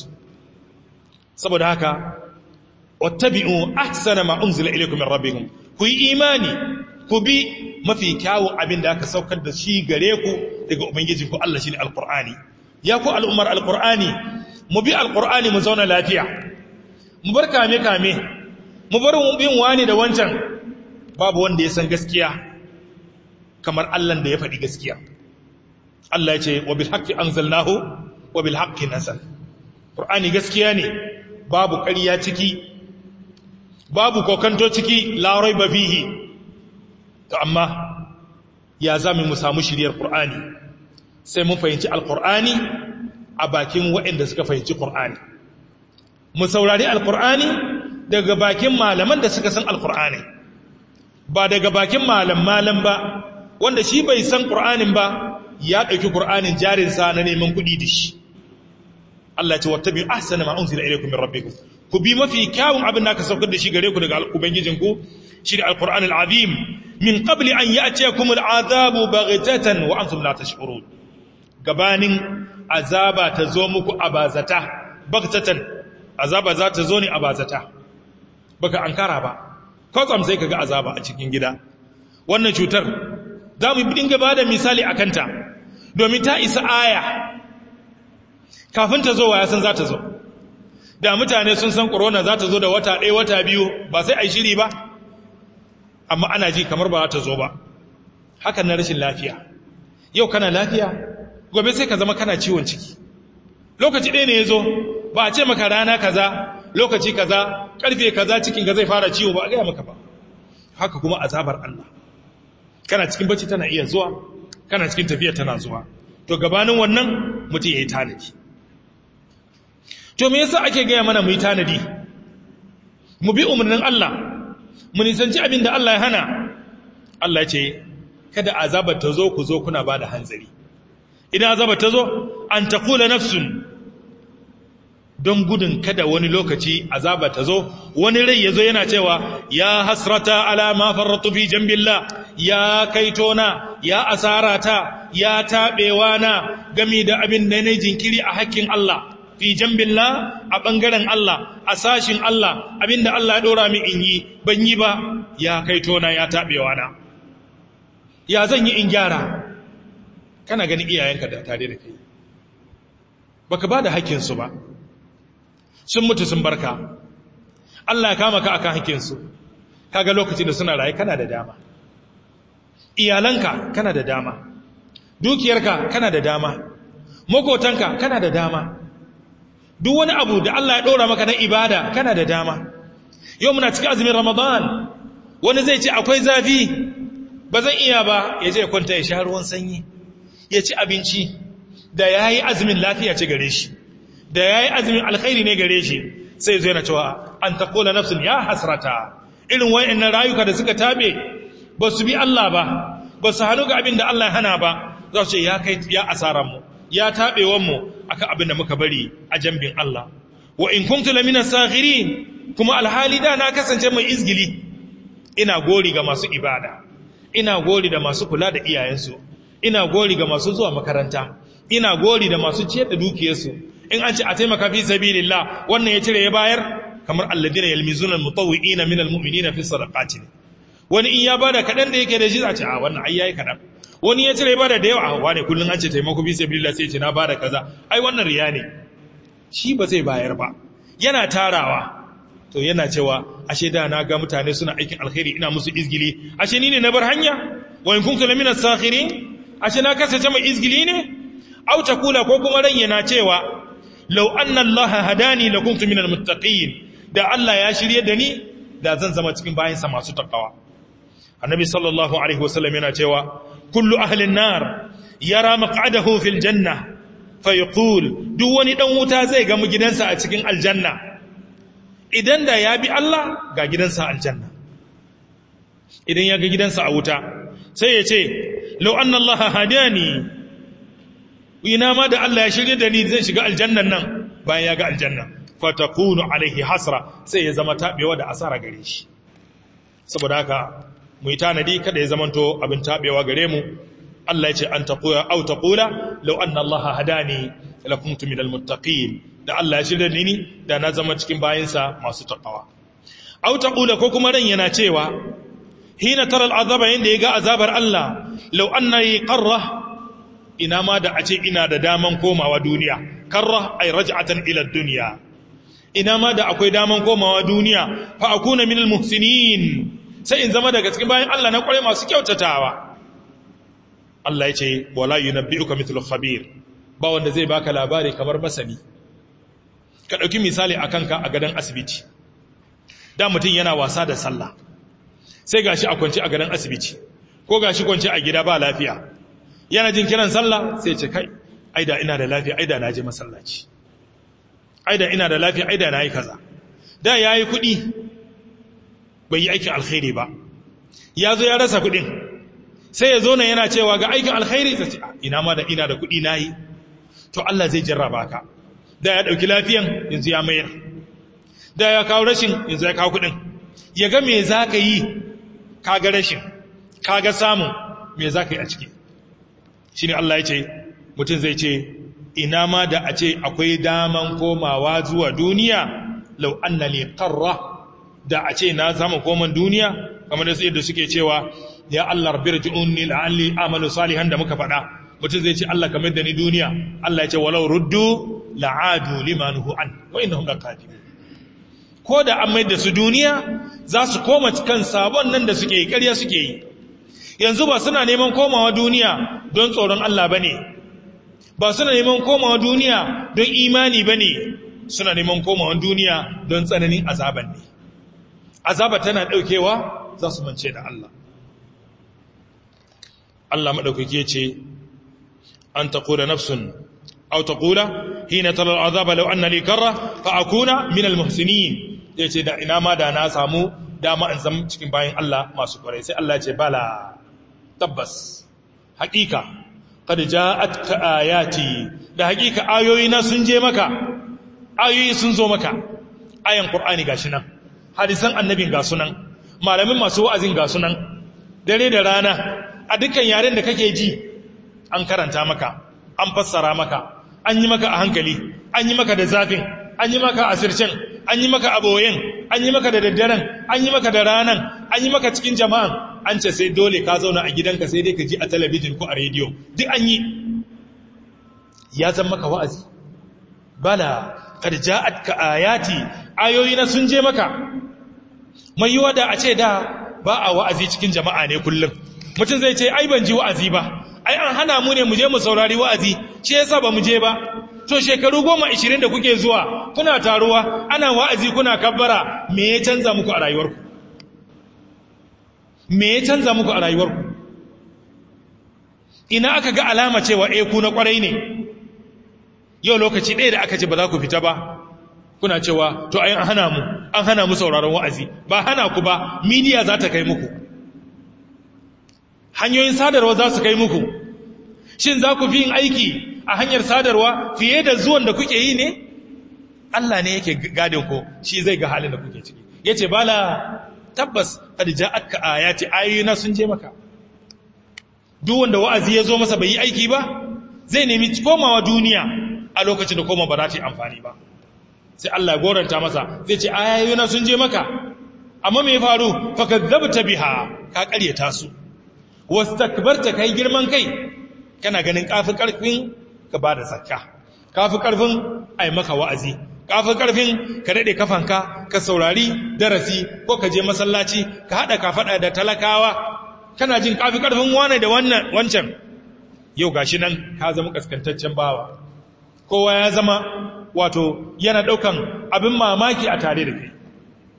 saboda haka wattabi'u ahsana ma unzila ilaykum min rabbikum ku yi imani ku bi mafi kyawun abin da aka saukar da shi gare ku daga ubangijinku Allah shine alqur'ani ya ku al'ummar alqur'ani mu bi alqur'ani mu zauna lafiya mu bar kame kame mu bar bin wani da wancan babu wanda ya san gaskiya kamar Allah da ya faɗi gaskiya Allah ya ce wa bil haqqi anzalnahu wa bil haqqi nazal qur'ani gaskiya ne babu ƙarya ciki babu kokanto ciki la raiba fihi to amma ya zami mu samu shiriyar qur'ani sai mun fahimci alqur'ani a bakin waɗanda suka fahimci qur'ani mu saurari alqur'ani daga bakin malaman da suka san alqur'ani ba daga bakin malam malam ba wanda shi bai san qur'anin ba ya ɗauki qur'anin jarinsa na neman kuɗi da shi Allah ce wattabi ahsana ma unzila ilaykum min rabbikum ku bi mafi kyawun abin da aka saukar da shi gare ku daga ubangijinku shi da alquran alazim min qabli an ya'tiyakum al'azabu baghtatan wa antum la tash'urun gabanin azaba ta zo muku abazata baghtatan azaba za ta zo ne abazata baka ankara ba kwatsam sai kaga azaba a cikin gida wannan cutar za mu dinga bada misali akanta domin ta isa aya kafin ta zo wa ya san za ta zo da mutane sun san corona za ta zo da wata ɗaya wata biyu ba sai a yi shiri ba amma ana ji kamar ba za ta zo ba hakan na rashin lafiya yau kana lafiya gobe sai ka zama kana ciwon ciki lokaci ɗaya ne ya zo ba a ce maka rana kaza lokaci kaza ƙarfe kaza cikin ka zai fara ciwo ba a gaya maka ba haka kuma azabar Allah kana cikin bacci tana iya zuwa kana cikin tafiya tana zuwa to gabanin wannan mutum ya yi tanadi to me yasa ake gaya mana mu yi tanadi mu bi umarnin Allah mu nisanci abin da Allah ya hana Allah ya ce kada azabar ta zo ku zo kuna ba da hanzari idan azabar ta zo an taqula nafsun don gudun kada wani lokaci azabar ta zo wani rai ya zo yana cewa ya hasrata ala ma farratu fi jambillah ya kaitona ya asarata ya taɓewa na gami da abin da na jinkiri a hakkin Allah fi jambillah a ɓangaren Allah a sashin Allah abin da Allah ya ɗora min in yi ban yi ba ya kaitona ya taɓewa na ya zan yi in gyara kana gani iyayenka da tare da kai baka ba da hakkinsu ba sun mutu sun barka Allah ya kama ka akan hakkinsu kaga lokacin da suna raye kana da dama iyalanka kana da dama dukiyarka kana da dama makotanka kana da dama duk wani abu da Allah ya ɗora maka na ibada kana da dama yau muna cikin azumin ramadan wani zai ce akwai zafi ba zan iya ba ya je kwanta ya sha ruwan sanyi ya ci abinci da ya yi azumin lafiya ce gare shi da ya yi azumin alkhairi ne gare shi sai zai na cewa an taƙola nafsun ya hasrata irin wa'annan rayuka da suka tabe ba su bi Allah ba ba su hannu ga abin da Allah ya hana ba za su ce ya kai ya asaranmu ya taɓewanmu akan abin da muka bari a jambin Allah wa in kuntu lamina sakhirin kuma alhali da na kasance mai izgili ina gori ga masu ibada ina gori da masu kula da iyayensu ina gori ga masu zuwa makaranta ina gori da masu ciyar da dukiyarsu in an ce a taimaka fi sabilillah wannan ya cire ya bayar kamar alladina yalmizuna almutawwi'ina min almu'minina fi sadaqati wani in ya bada kadan da yake da shi a ce a wannan ai yayi kadan wani ya cire bada da yawa a wane kullun an ce taimako fi sabilillah sai ce na bada kaza ai wannan riya ne shi ba zai bayar ba yana tarawa to yana cewa ashe da na ga mutane suna aikin alkhairi ina musu izgili ashe ni ne na bar hanya wa in kuntu lamina sakhirin ashe na kasance mai izgili ne au takula ko kuma ran yana cewa law anna allaha hadani lakuntu minal muttaqin da Allah ya shirye da ni da zan zama cikin bayansa masu takawa annabi sallallahu alaihi wasallam yana cewa kullu ahlin nar yara maq'adahu fil janna fa yaqul duk wani dan wuta zai ga gidansa a cikin aljanna idan da ya bi Allah ga gidansa aljanna idan ya ga gidansa a wuta sai ya ce law anna Allah hadani ina ma da Allah ya shirye da ni zai shiga aljannan nan bayan ya ga aljanna fatakunu alaihi hasra sai ya zama tabewa da asara gare shi saboda haka mu yi tanadi kada ya zamanto abin tabewa gare mu Allah ya ce an taqula aw taqula law anna Allah hadani lakuntu minal muttaqin da Allah ya shirya ni da na zama cikin bayinsa masu taqwa aw taqula ko kuma ran yana cewa hina tara al'azaba yanda yaga azabar Allah law anna qarra ina ma da a ce ina da daman komawa duniya karra ay raj'atan ila dunya ina ma da akwai daman komawa duniya fa akuna minal muhsinin sai in zama daga cikin bayan Allah na kware masu kyautatawa Allah ya ce wala yunabbi'uka mithlu khabir ba wanda zai baka labari kamar masani ka dauki misali akan ka a gadan asibiti da mutum yana wasa da sallah sai gashi a kwance a gadan asibiti ko gashi kwance a gida ba lafiya yana jin kiran sallah sai ce kai aida ina da lafiya aida na je masallaci aida ina da lafiya aida na yi kaza da ya yi kuɗi bai yi aikin alkhairi ba ya zo ya rasa kuɗin sai ya zo na yana cewa ga aikin alkhairi sai ce ina ma da ina da kuɗi na yi to Allah zai jarraba ka da ya ɗauki lafiyan yanzu ya mayar da ya kawo rashin yanzu ya kawo kuɗin ya ga me za ka yi ka ga rashin ka ga samun me za ka yi a ciki shi ne Allah ya ce mutum zai ce ina ma da a ce akwai daman komawa zuwa duniya lau anna li qarra da a ce na samu koman duniya kamar da yadda suke cewa ya Allah rabbirji'unni la'alli amalu salihan da muka faɗa mutum zai ce Allah kamar da ni duniya Allah ya ce walau ruddu la'adu limanuhu an wa innahum laqadibun ko da an mai da su duniya za su koma kan sabon nan da suke yi ƙarya suke yi yanzu ba suna neman komawa duniya don tsoron Allah bane ba suna neman komawa duniya don imani bane suna neman komawa duniya don tsananin azaban ne azaba tana daukewa za su mance da Allah Allah madaukake ce an taqula nafsun aw taqula hina tara al'azaba law anna li karra fa akuna min al-muhsinin yace da ina ma da na samu dama in zama cikin bayin Allah masu kwarai sai Allah ya ce bala tabbas haƙiƙa qad ja'atka ayati da haƙiƙa ayoyina sun je maka ayoyi sun zo maka ayan qur'ani gashi nan hadisan annabin ga sunan malamin masu wa'azin ga sunan dare da rana a dukkan yaren da kake ji an karanta maka an fassara maka an yi maka a hankali an yi maka da zafin an yi maka a sircin an yi maka a boyen an yi maka da daddaren an yi maka da ranan an yi maka cikin jama'an an ce sai dole ka zauna a gidanka sai dai ka ji a talabijin ko a rediyo duk an yi ya zan maka wa'azi bala kad ja'atka ayati ayoyi na sun je maka mai yiwa da a ce da ba a wa'azi cikin jama'a ne kullum mutum zai ce ai ban ji wa'azi ba ai an hana mu ne mu je mu saurari wa'azi shi yasa ba mu je ba to shekaru goma ishirin da kuke zuwa kuna taruwa ana wa'azi kuna kabbara me ya canza muku a rayuwarku me ya canza muku a rayuwarku ina aka ga alama cewa eh ku na kwarai ne yau lokaci ɗaya da aka ce ba za ku fita ba kuna cewa to ai an hana mu an hana mu sauraron wa'azi ba hana ku ba midiya za ta kai muku hanyoyin sadarwa za su kai muku shin za ku fi yin aiki a hanyar sadarwa fiye da zuwan da kuke yi ne Allah ne yake gadin ku shi zai ga halin da kuke ciki yace bala tabbas qad ja'atka ayati ayyuna sun je maka duk wanda wa'azi ya zo masa bai yi aiki ba zai nemi komawa duniya a lokacin da koma ba za ta yi amfani ba sai Allah ya goranta masa zai ce ayyuna sun je maka amma me faru fakadzabta biha ka ƙaryata su wastakbarta kai girman kai kana ganin kafi karfin ka bada zakka kafi karfin ai maka wa'azi kafi karfin ka dade kafanka ka saurari darasi ko ka je masallaci ka hada ka fada da talakawa kana jin kafi karfin wane da wannan wancan yau gashi nan ka zama kaskantaccen bawa kowa ya zama wato yana daukan abin mamaki a tare da kai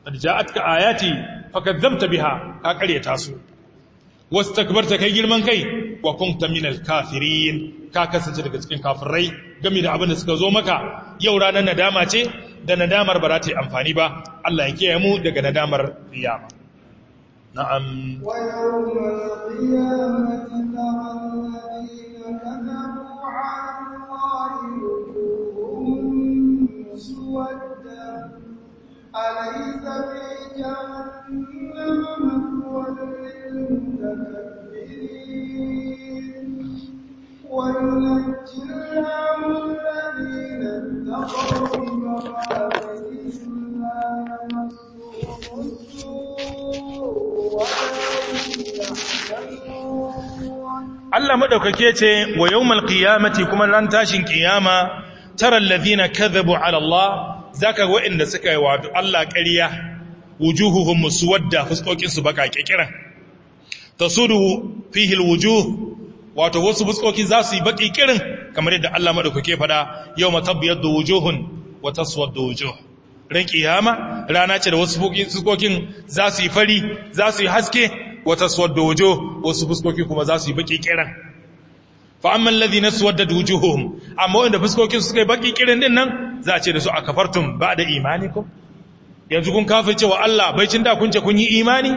qad ja'atka ayati fakadzamta biha ka karyata su wastakbarta kai girman kai wa kunta minal kafirin ka kasance daga cikin kafirai game da abin da suka zo maka yau ranar nadama ce da nadamar ba za ta yi amfani ba Allah ya kiyaye mu daga nadamar kiyama na'am ويوم القيامة ترى الذين كذبوا على الله وجوههم مسودة أليس في جهنم مثوى للمتكبرين وينجي الله الذين اتقوا بمفازتهم لا يمسهم السوء ولا هم يحزنون Allah madaukake ce wa yawmal qiyamati kuma ran tashin kiyama tara alladhina kadhabu ala Allah zaka ga wa'inda suka yi wa Allah ƙarya wujuhuhum muswadda fuskokin su baka kikiran tasudu fihi alwujuh wato wasu fuskoki za su yi baki kirin kamar yadda Allah madaukake fada yawma tabyaddu wujuhun wa taswaddu wujuh ran kiyama rana ce da wasu fuskokin za su yi fari za su yi haske wata suwadda wujo wasu fuskoki kuma za su yi baki kiran fa amma alladhina suwaddat wujuhuhum amma wanda fuskokin suka yi baki kiran din nan za a ce da su akafartum ba'da imanikum yanzu kun kafa cewa Allah bai cin da kun ce kun yi imani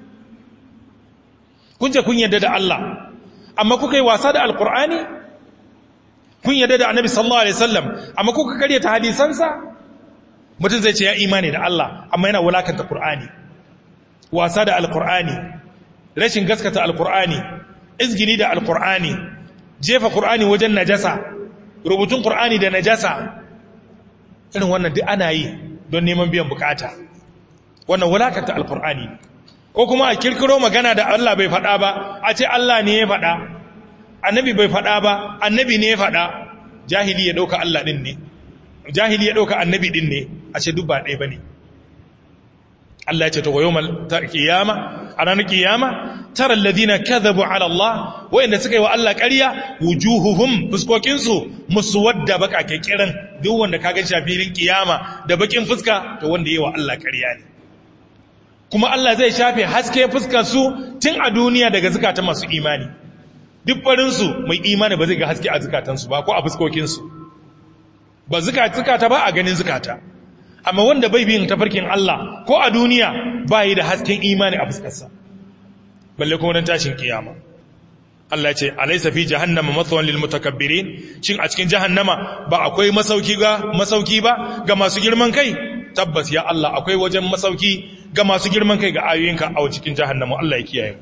kun ce kun yarda da Allah amma kuka yi wasa da alqur'ani kun yarda da annabi sallallahu alaihi wasallam amma kuka karyata hadisansa mutum zai ce ya imani da Allah amma yana wulakanta qur'ani wasa da alqur'ani rashin gaskata alkur'ani izgini da alkur'ani jefa qur'ani wajen najasa rubutun qur'ani da najasa irin wannan duk ana yi don neman biyan bukata wannan wulakanta alkur'ani ko kuma a kirkiro magana da Allah bai faɗa ba a ce Allah ne ya faɗa annabi bai faɗa ba annabi ne ya faɗa jahili ya ɗauka Allah ɗin ne jahili ya ɗauka annabi ɗin ne a ce duk ba ɗaya ba ne Allah ya ce to yawmal qiyama a ranar qiyama tara alladhina kadhabu ala Allah wayanda suka yi wa Allah ƙarya wujuhuhum fuskokin su muswadda baka kiran duk wanda kaga shafirin qiyama da bakin fuska to wanda yayi wa Allah ƙarya ne kuma Allah zai shafe haske fuskar su tun a duniya daga zakatan masu imani duk farin su mai imani ba zai ga haske a zakatan su ba ko a fuskokin su ba zakata ba a ganin zakata amma wanda bai bin tafarkin Allah ko a duniya ba yi da hasken imani a fuskarsa balle kuma don tashin kiyama Allah ce alaysa fi jahannama mathwan lil mutakabbirin shin a cikin jahannama ba akwai masauki ga masauki ba ga masu girman kai tabbas ya Allah akwai wajen masauki ga masu girman kai ga ayoyinka a cikin jahannama Allah ya kiyaye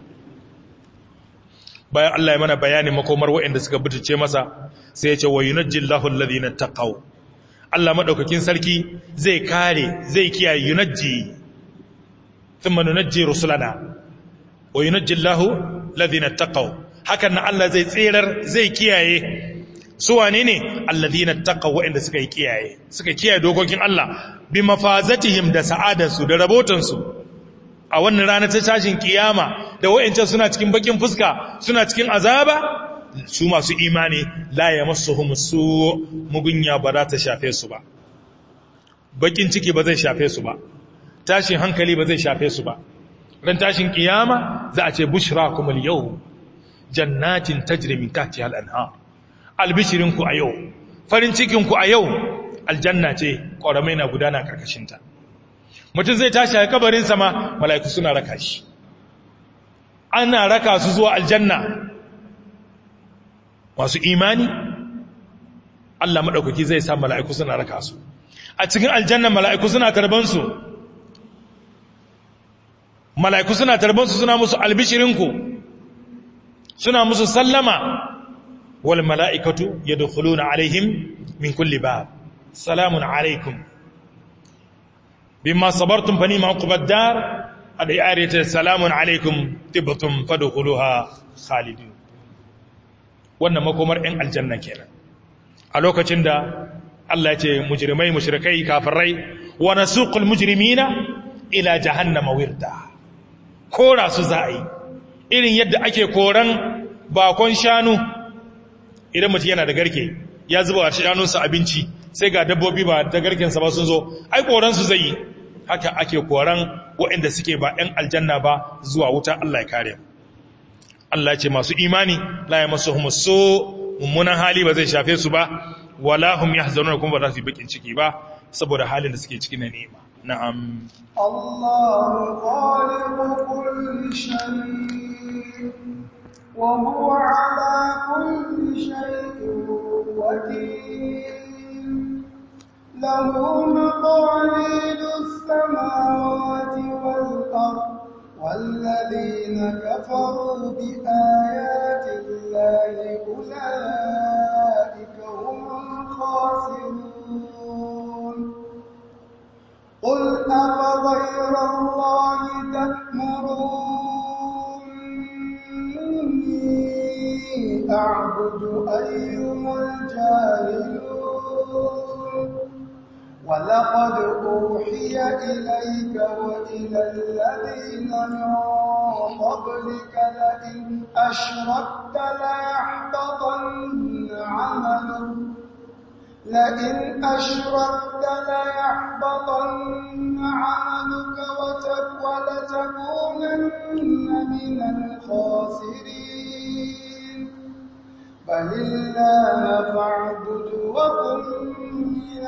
bayan Allah ya mana bayani makomar waɗanda suka butace masa sai ya ce wa yunajjillahu alladhina taqaw Allah maɗaukakin sarki zai kare zai kiyaye yunajji thumma nunajji rusulana wa yunajji Allahu ladhina taqaw hakan nan Allah zai tsirar zai kiyaye su wane ne alladhina taqaw wa'anda suka yi kiyaye suka kiyaye dokokin Allah bi mafazatihim da sa'adarsu da rabotansu a wannan rana ta tashin kiyama da wa'ancan suna cikin bakin fuska suna cikin azaba su masu imani la ya masu su mugunya ba za ta shafe su ba bakin ciki ba zai shafe su ba tashin hankali ba zai shafe su ba ran tashin kiyama za a ce bushra kuma yau jannatin tajri min tahtiha al-anhar albishirinku a yau farin cikinku a yau aljanna ce ƙoramai na gudana karkashinta mutum zai tashi a kabarin sama mala'iku suna raka shi ana raka su zuwa aljanna masu imani Allah maɗaukaki zai sa mala'iku suna raka su a cikin aljanna mala'iku suna tarbansu mala'iku suna tarbansu suna musu albishirinku suna musu sallama wal mala'ikatu ya na alaihim min kulli ba salamun alaikum bima sabartun fani ma'ukubar dar a da yarita salamun alaikum tibbatun fadukuluha khalidin wannan makomar ‘yan aljanna kenan a lokacin da Allah ya ce mujrimai mushrikai kafirai wa nasuqul mujrimina ila jahannama wirda kora su za'i irin yadda ake koran bakon shanu idan mutum yana da garke ya zuba wa shanunsa abinci sai ga dabbobi ba da garkensa ba sun zo ai koran su zai haka ake koran waɗanda suke ba ‘yan aljanna ba zuwa wuta Allah ya kare Allah ce masu imani la ya masu so mummunan hali ba zai shafe su ba wala hum yahzanuna kuma ba za su yi bakin ciki ba saboda halin da suke cikin ni'ima na'am الله خالق كل شيء وهو على كل شيء وكيل له مقاليد السماوات والأرض والذين كفروا بآيات الله أولئك هم الخاسرون قل أفغير الله تأمروني أعبد أيها الجاهلون ولقد أوحي إليك وإلى الذين من قبلك لئن أشركت ليحبطن عملك لئن أشركت ليحبطن عملك ولتكونن من الخاسرين بل الله فاعبد وكن من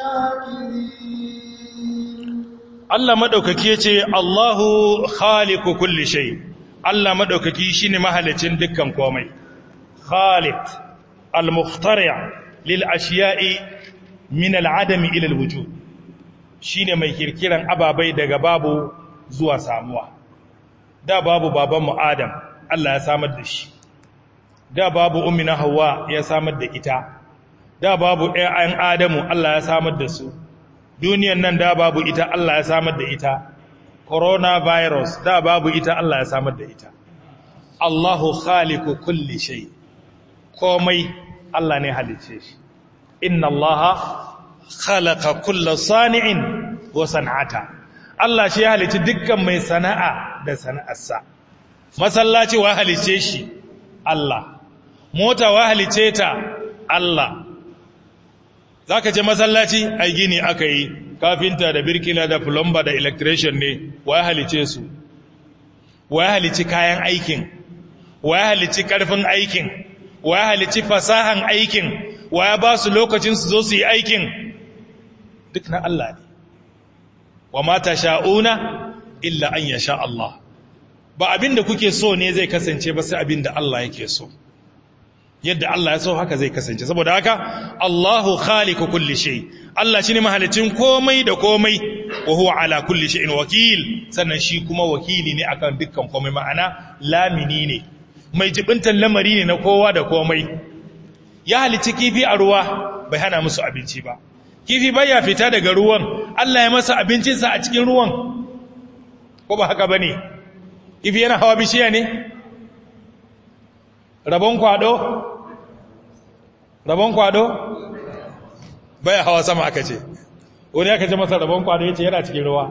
الشاكرين Allah madaukaki yace Allahu khaliqu kulli shay Allah madaukaki shine mahalicin dukkan komai khaliq al-mukhtari' lil ashiya'i min al-adami ila al-wujud shine mai kirkiran ababai daga babu zuwa samuwa da babu babanmu Adam Allah ya samar da shi da babu ummina Hawwa ya samar da ita da babu ƴaƴan Adamu Allah ya samar da su duniyan nan da babu ita Allah ya samar da ita coronavirus da babu ita Allah ya samar da ita Allahu khaliqu kulli shay komai Allah ne halice shi inna allaha khalaqa kulla sani'in wa san'ata Allah shi ya halici dukkan mai sana'a da sana'arsa masallaci wa halice shi Allah mota wa halice ta Allah zaka je masallaci ai gini aka yi kafinta da birkila da plumber da electrician ne wa halice su wa halici kayan aikin wa halici karfin aikin wa halici fasahan aikin wa ya ba su lokacin su zo su yi aikin duk na Allah ne wa mata sha'una illa an ya sha Allah ba abin da kuke so ne zai kasance ba sai abin da Allah yake so yadda Allah ya so haka zai kasance saboda haka Allahu khaliqu kulli shay Allah shine mahalicin komai da komai wa huwa ala kulli shay'in wakil sannan shi kuma wakili ne akan dukkan komai ma'ana lamini ne mai jibintan lamari ne na kowa da komai ya halici kifi a ruwa bai hana musu abinci ba kifi baya fita daga ruwan Allah ya masa abincinsa a cikin ruwan ko ba haka bane kifi yana hawa bishiya ne rabon kwado rabon kwado baya hawa sama aka ce wani aka ce masa rabon kwado yace yana cikin ruwa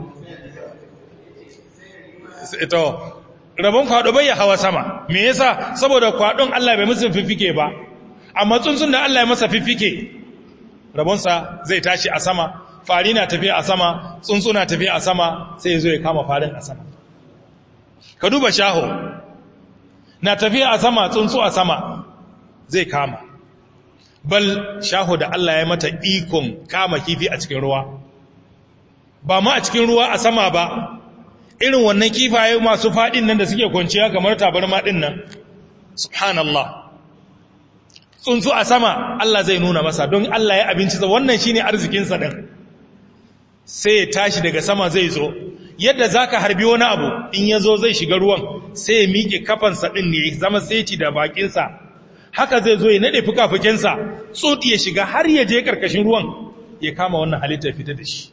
ito rabon kwado bai hawa sama me yasa saboda kwadon Allah bai musu fifike ba amma tsuntsun da Allah ya masa fifike rabonsa zai tashi a sama fari na tafiya a sama tsuntsu na tafiya a sama sai ya zo ya kama farin a sama ka duba shaho na tafiya a sama tsuntsu a sama zai kama bal shaho da Allah ya mata ikon kama kifi a cikin ruwa ba ma a cikin ruwa a sama ba irin wannan kifaye masu faɗin nan da suke kwanciya kamar tabarma ɗin nan subhanallah tsuntsu a sama Allah zai nuna masa don Allah ya abinci wannan shine arzikinsa ɗin sai ya tashi daga sama zai zo yadda zaka harbi wani abu in ya zo zai shiga ruwan sai ya miƙe kafansa ɗin ne zama seti da bakinsa haka zai zo ya naɗe fuka-fukensa tsoti ya shiga har ya je ƙarƙashin ruwan ya kama wannan halitta fita da shi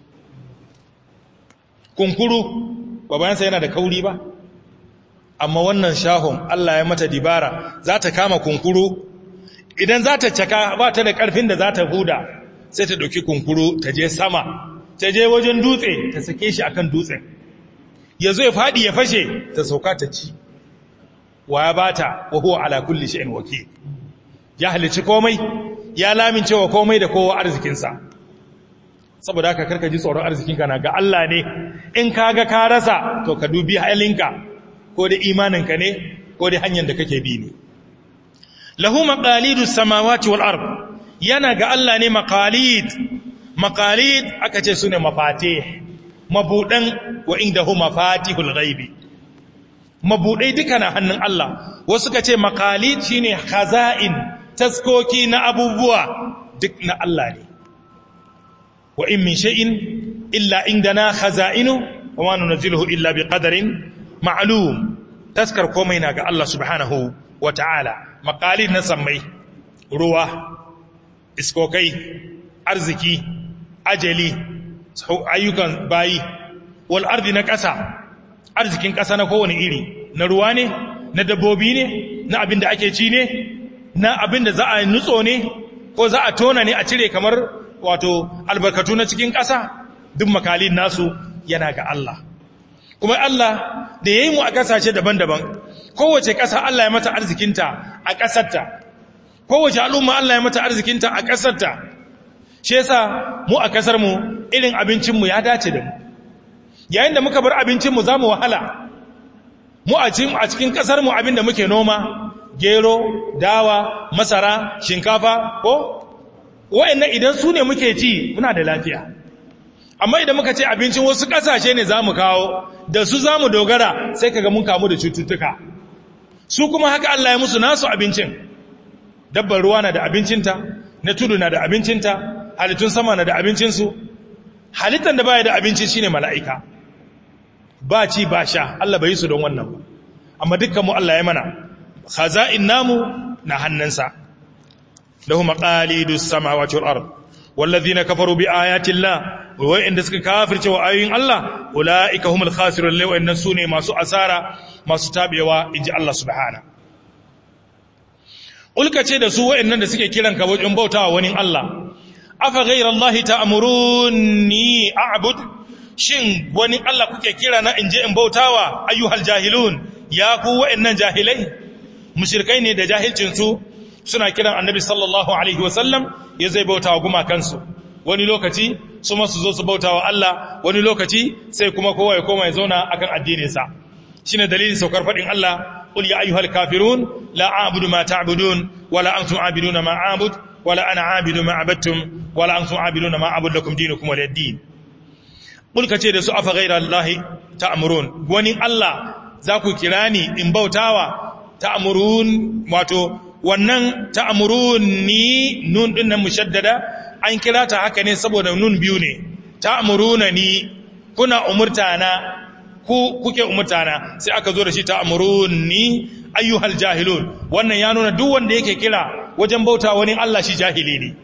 kunkuru babansa yana da kauri ba amma wannan shahon Allah ya mata dibara za ta kama kunkuru idan za ta caka ba ta da ƙarfin da za ta huda sai ta ɗauki kunkuru ta je sama ta je wajen dutse ta sake shi akan dutsen ya zo ya faɗi ya fashe ta sauka ta ci wa ya ba ta wa huwa ala kulli shi'in wakil ya halici komai ya lamince wa komai da kowa arzikinsa saboda haka karka ji tsoron arzikinka na ga Allah ne in ka ga ka rasa to ka dubi halinka ko da imaninka ne ko da hanyar da kake bi ne lahu maqalidus samawati wal ard yana ga Allah ne maqalid maqalid aka ce sune mafate mabudan wa indahu mafatihul ghaibi mabudai duka na hannun Allah wasu ka ce maqalid shine khaza'in taskoki na abubuwa duk na Allah ne wa in min shay'in illa indana khaza'inu wa ma nunzilu illa biqadarin ma'lum taskar komai na ga Allah subhanahu wa ta'ala maqalid na sammai ruwa iskokai arziki ajali ayyukan bayi wal ardi na ƙasa arzikin ƙasa na kowane iri na ruwa ne na dabbobi ne na abin da ake ci ne na abin da za a nutso ne ko za a tona ne a cire kamar wato albarkatu na cikin ƙasa duk makalin nasu yana ga Allah kuma Allah da ya yi mu a ƙasashe daban-daban kowace ƙasa Allah ya mata arzikinta a ƙasarta kowace al'umma Allah ya mata arzikinta a ƙasarta shi yasa mu a ƙasarmu irin abincinmu ya dace da mu yayin da muka bar abincinmu za mu wahala mu a cikin ƙasarmu abin da muke noma gero dawa masara shinkafa ko wa'annan idan su ne muke ci muna da lafiya amma idan muka ce abincin wasu ƙasashe ne za mu kawo da su za mu dogara sai kaga mun kamu da cututtuka su kuma haka Allah ya musu nasu abincin dabbar ruwa na da abincinta na tudu na da abincinta halittun sama na da abincinsu halittar da baya da abinci shine mala'ika ba ci ba sha Allah bai yi su don wannan ba amma dukkanmu Allah ya mana khaza'in namu na hannunsa lahu maqalidus samawati wal ard wallazina kafaru bi ayati llah wa inda suka kafirce wa ayoyin Allah ulaika humul khasirun law innan sune masu asara masu tabewa inji Allah subhana ulka ce da su wa'annan da suke kiran ka wajen bautawa wani Allah afa ghayra Allah ta'muruni a'bud shin wani Allah kuke kira na inje in bautawa ayyuhal jahilun ya ku wa'annan jahilai mushrikai ne da jahilcin su suna kiran annabi sallallahu alaihi wasallam ya zai bautawa gumakansu wani lokaci su masu zo su bautawa Allah wani lokaci sai kuma kowa ya koma ya zauna akan addininsa shine dalilin saukar fadin Allah qul ya ayyuhal kafirun la a'budu ma ta'budun wala antum a'biduna ma a'bud wala ana a'budu ma abattum wala antum a'biduna ma a'budu lakum dinukum waliy din qul kace da su afa ghayra allahi ta'murun wani Allah za ku kira ni in bautawa ta'murun wato wannan ta'muruni nun din nan mushaddada an kira ta haka ne saboda nun biyu ne ta'muruna ni kuna umurtana ku kuke umurtana sai aka zo da shi ta'muruni ayyuhal jahilun wannan ya nuna duk wanda yake kira wajen bauta wani Allah shi jahili ne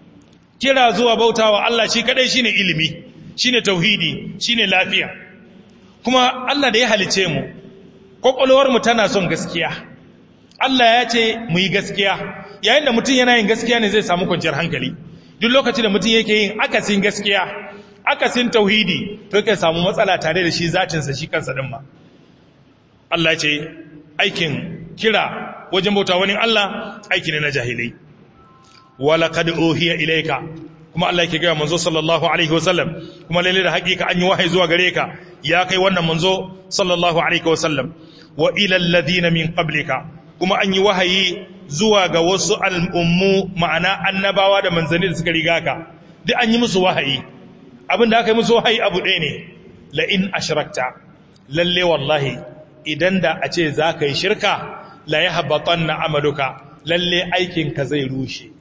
kira zuwa bautawa Allah shi kadai shine ilimi shine tauhidi shine lafiya kuma Allah da ya halice mu kokolwar mu tana son gaskiya Allah ya ce mu yi gaskiya yayin da mutum yana yin gaskiya ne zai samu kwanciyar hankali duk lokacin da mutum yake yin akasin gaskiya akasin tauhidi to kai samu matsala tare da shi zatinsa shi kansa din ma Allah ce aikin kira wajen bauta wani Allah aiki ne na jahilai wala kad uhiya ilayka kuma Allah yake ga manzo sallallahu alaihi wasallam kuma lalle da hakika an yi wahayi zuwa gare ka ya kai wannan manzo sallallahu alaihi wasallam wa ila alladhina min qablika kuma an yi wahayi zuwa ga wasu al'ummu ma'ana annabawa da manzanni da suka riga ka duk an yi musu wahayi abinda aka yi musu wahayi abu ɗaya ne la'in ashrakta lalle wallahi idan da a ce za ka yi shirka la ya haɓaɓon na amaluka lalle aikinka zai rushe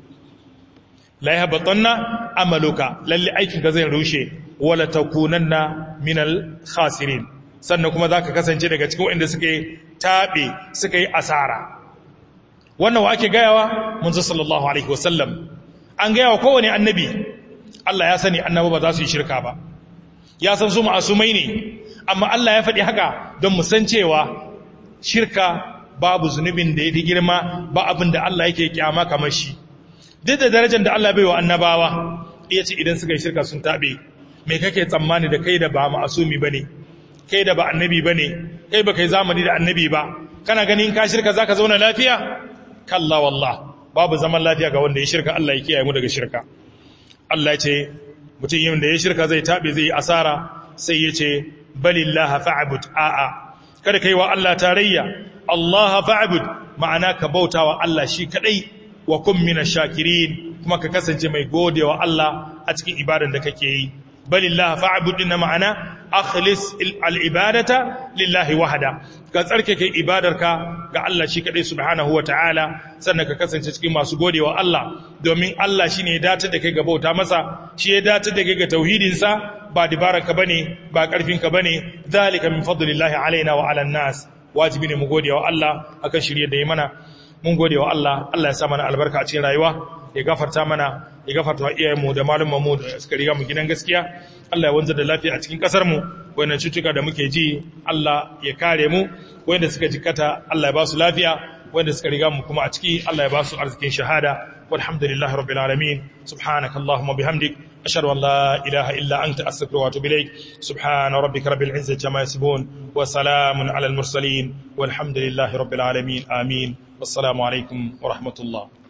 la ya haɓaɓon na amaluka lalle aikinka zai rushe wala takunan na minal khasirin sannan kuma za ka kasance daga cikin waɗanda suka yi taɓe suka yi asara wannan wa ake gayawa munzo sallallahu alaihi wasallam an gayawa kowane annabi Allah ya sani annaba ba za su yi shirka ba ya san su ma'asumai ne amma Allah ya faɗi haka don mu san cewa shirka babu zunubin da ya fi girma ba abin da Allah yake kyama kamar shi duk da darajar da Allah bai wa annabawa iya ce idan suka yi shirka sun taɓe me kake tsammani da kai da ba ma'asumi ba ne kai da ba annabi ba ne kai ba kai zamani da annabi ba kana ganin ka shirka za ka zauna lafiya kalla wallah babu zaman lafiya ga wanda ya shirka Allah ya kiyaye mu daga shirka Allah ce mutum yin da ya shirka zai tabe zai yi asara sai ya ce balillaha fa'bud a'a kada kai wa Allah tarayya Allah fa'bud ma'ana ka bauta wa Allah shi kadai wa kun minash shakirin kuma ka kasance mai godewa Allah a cikin ibadan da kake yi balillaha fa'bud din ma'ana akhlis al-ibadata lillahi wahda ka tsarkake ibadarka ga Allah shi kadai subhanahu ta'ala sannan ka kasance cikin masu godewa Allah domin Allah shine ya dace da kai ga bauta masa shi ya dace da kai ga tauhidin sa ba dibaranka bane ba karfinka bane zalika min fadlillahi alaina wa ala nas wajibi ne mu godewa Allah akan shirye da yi mana mun godewa Allah Allah ya sa mana albarka a cikin rayuwa ya gafarta mana ya gafarta wa iyayenmu da malumanmu da suka riga mu gidan gaskiya Allah ya wanzar da lafiya a cikin kasar mu wannan cutuka da muke ji Allah ya kare mu wanda suka jikata Allah ya ba su lafiya wanda suka riga mu kuma a ciki Allah ya ba su arzikin shahada walhamdulillahi rabbil alamin subhanakallahumma bihamdik ashhadu an la ilaha illa anta astaghfiruka wa atubu ilaik subhana rabbika rabbil izzati amma yasifun wa salamun alal mursalin walhamdulillahi rabbil alamin amin wassalamu alaikum wa rahmatullah